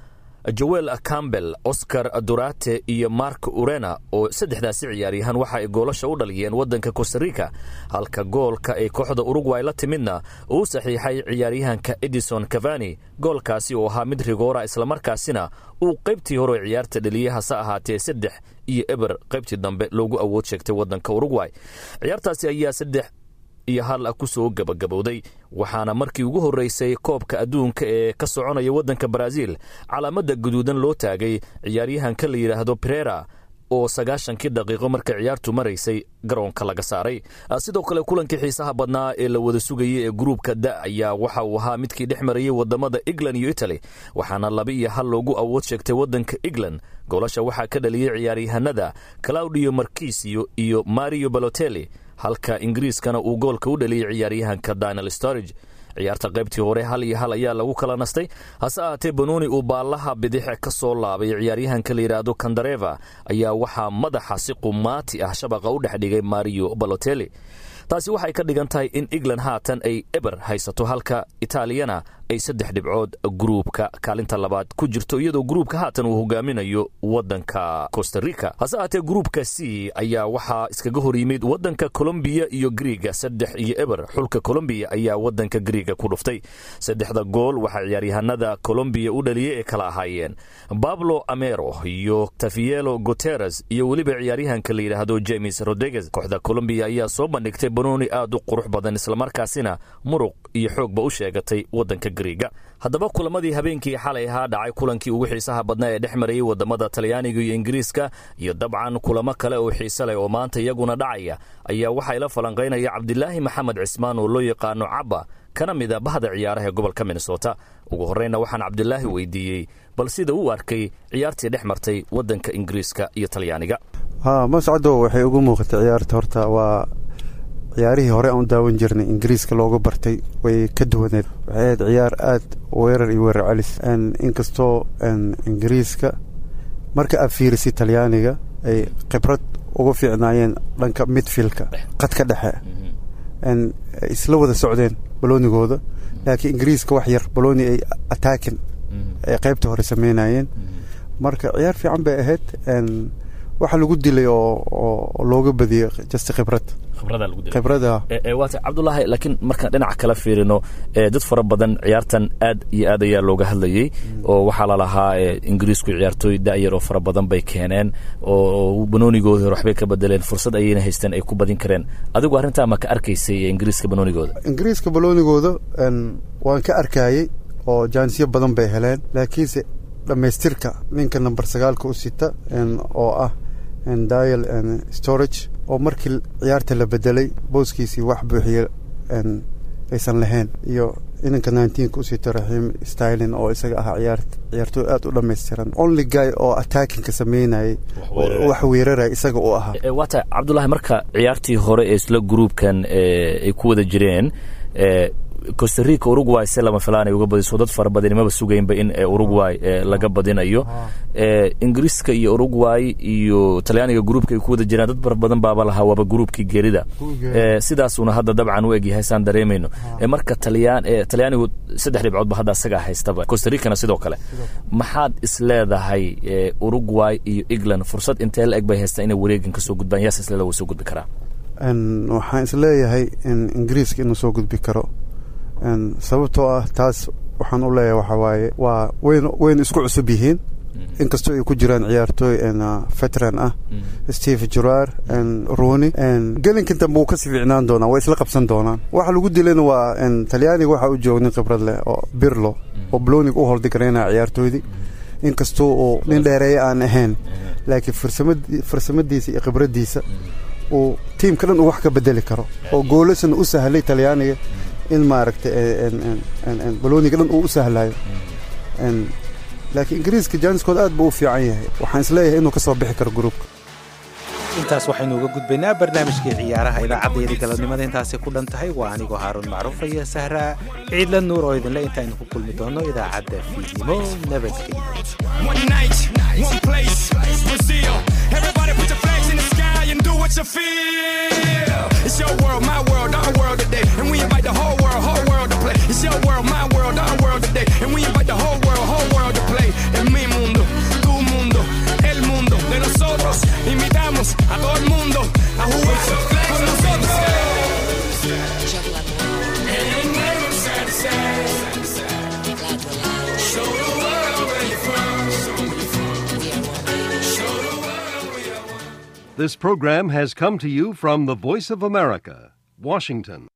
joel campbell oscar durate iyo mark urena oo saddexdaasi ciyaaryahan waxa ay goolasha u dhaliyeen waddanka costarica halka goolka ay kooxda urugway la timidna uu saxiixay ciyaaryahanka edison cavani goolkaasi oo ahaa mid rigoora islamarkaasina uu qaybtii hore ciyaarta dhaliyey hase ahaatee saddex iyo eber qaybtii dambe loogu awood sheegtay waddanka urugway ciyaartaasi ayaa saddex iyo hal ku soo gabagabowday waxaana markii ugu horreysay koobka adduunka ee ka soconaya waddanka baraaziil calaamadda guduudan loo taagay ciyaaryahanka la yidhaahdo brera oo sagaashankii daqiiqo marka ciyaartu maraysay garoonka laga saaray sidoo kale kulankii xiisaha badnaa ee la wada sugayay ee gruubka da ayaa waxa uu ahaa midkii dhex marayay wadamada england iyo italy waxaana laba iyo hal loogu awood sheegtay waddanka england goolasha waxaa ka dhaliyey ciyaaryahanada claudio markisio iyo mario balotelli halka ingiriiskana uu goolka u dhaliyey ciyaaryahanka daniel storage ciyaarta qaybtii hore hal iyo hal ayaa lagu kala nastay hase ahaatee banooni uu baallaha bidixe ka soo laabay ciyaaryahanka la yidhaahdo kandareva ayaa waxaa madaxa si qumaati ah shabaqa u dhex dhigay mario balotelli taasi waxay ka dhigan tahay in england haatan ay eber haysato halka itaaliyana ay saddex dhibcood gruubka kaalinta labaad ku jirto iyadoo gruubka haatan uu hogaaminayo waddanka costarica hase ahaatee gruubka c ayaa waxaa iskaga hor yimid waddanka colombiya iyo griiga saddex iyo eber xulka colombiya ayaa waddanka griiga ku dhuftay saddexda gool waxaa ciyaaryahanada colombiya u dhaliyey ee kala ahaayeen bablo amero iyo tafielo guteres iyo weliba ciyaaryahanka la yidhaahdo james rodriguez kooxda colombiya ayaa soo bandhigtay banooni aad u qurux badan islamarkaasina muruq iyo xoogba u sheegatay waddanka griiga haddaba kulamadii habeenkii xalay ahaa dhacay kulankii ugu xiisaha badnaa ee dhex marayay wadamada talyaaniga iyo ingiriiska iyo dabcan kulamo kale oo xiise leh oo maanta iyaguna dhacaya ayaa waxaa ila falanqaynaya cabdilaahi maxamed cismaan oo loo yaqaano cabba kana mid a bahda ciyaaraha ee gobolka minnesota ugu horreynna waxaan cabdilaahi weydiiyey bal sida uu arkay ciyaartii dhex martay waddanka ingiriiska iyo talyaaniga ha mascado waxay ugu muuqatay ciyaarta horta waa ciyaarihii hore aan u daawan jirnay ingiriiska looga bartay way ka duwaneed waxay ahayd ciyaar aad weerar iyo weerar celis inkastoo ingiriiska marka aad fiirisay talyaaniga ay khibrad uga fiicnaayeen dhanka midfielka qadka dhexe isla wada socdeen baloonigooda laakiin ingiriiska wax yar balooni ay attaakin ay qaybta hore sameynayeen marka ciyaar fiican bay ahayd waxa lagu dilay oo looga badiyey just khibrad khibrada waata cabdulaahi laakiin markaan dhinaca kala fiirino dad fara badan ciyaartan aad iyo aad ayaa looga hadlayey oo waxaa lalahaa ingiriisku ciyaartooy da'yar oo fara badan bay keeneen oo banoonigooda hore waxbay ka bedeleen fursad ayayna haysteen ay ku badin kareen adigu arrintaa ma ka arkaysay ingiriiska banoonigooda ingiriiska baloonigooda waan ka arkayey oo jaanisyo badan bay heleen laakiinse dhammaystirka ninka number sagaalka u sita oo ah dial storage oo markii ciyaarta la bedelay booskiisii wax buuxiye aysan lahayn iyo inanka nineteenka u sito raxiim stylin oo isaga ahaa ciyaar ciyaartooy aad u dhammaystiran only guy oo attackinka sameynayay wax weeraraya isaga u ahaa waata cabdulaahi marka ciyaartii hore ee isla gruubkan ay ku wada jireen costarica uruguay se lama filaan ay uga badiso dad fara badan maba sugaynba in uruguay laga badinayo ingiriiska iyo uruguay iyo talyaaniga gruubka ay ku wada jiraan dad fara badan baaba lahaa waaba gruubkii geerida sidaasuna hadda dabcan u egyahay saan dareemayno marka talyaanigu saddex dhibcoodba hadda asagaa haystaba costaricana sidoo kale maxaad isleedahay uruguay iyo england fursad intee la eg bay haystaa inay wareegan ka soo gudbaan yaas isleeda way soo gudbi karaa waxaan isleeyahay ingiriiska inuu soo gudbi karo sababtoo ah taas waxaan u leeyahay waxaa waaye waa wayn wayna isku cusub yihiin inkastoo ay ku jiraan ciyaartooy veteran ah steve jurar roni gelinkan dambe wuu kasii fiicnaan doonaa way isla qabsan doonaan waxa lagu dilayna waa talyaaniga waxaa u jooga nin khibrad leh oo birlo oo blonig u holdi garaynaya ciyaartooydii inkastoo uu nin dheereeya aan ahayn laakiin farsamadiisa iyo khibraddiisa uu tiimka dhan uu wax ka bedeli karo oo goolasana u sahlay talyaaniga in maaragtay balooniga dhan uu u sahlayo laakiin ingiriiska jaaniskooda aad buu u fiican yahay waxaan isleeyahay inuu ka soo bixi karo gruubka intaas waxaynu uga gudbaynaa barnaamijkii ciyaaraha idaacaddeedii galabnimada intaasay ku dhan tahay waa anigoo haaruun macruuf iyo sahraa ciidla nuur oo idinle intaaynu ku kulmi doonno idaacadda fiidnimo nabadgelyo It's your world, my world, our world today. And we invite the whole world, whole world to play. It's your world, my world, our world today. And we invite the whole world, whole world to play. And me, This program has come to you from the Voice of America, Washington.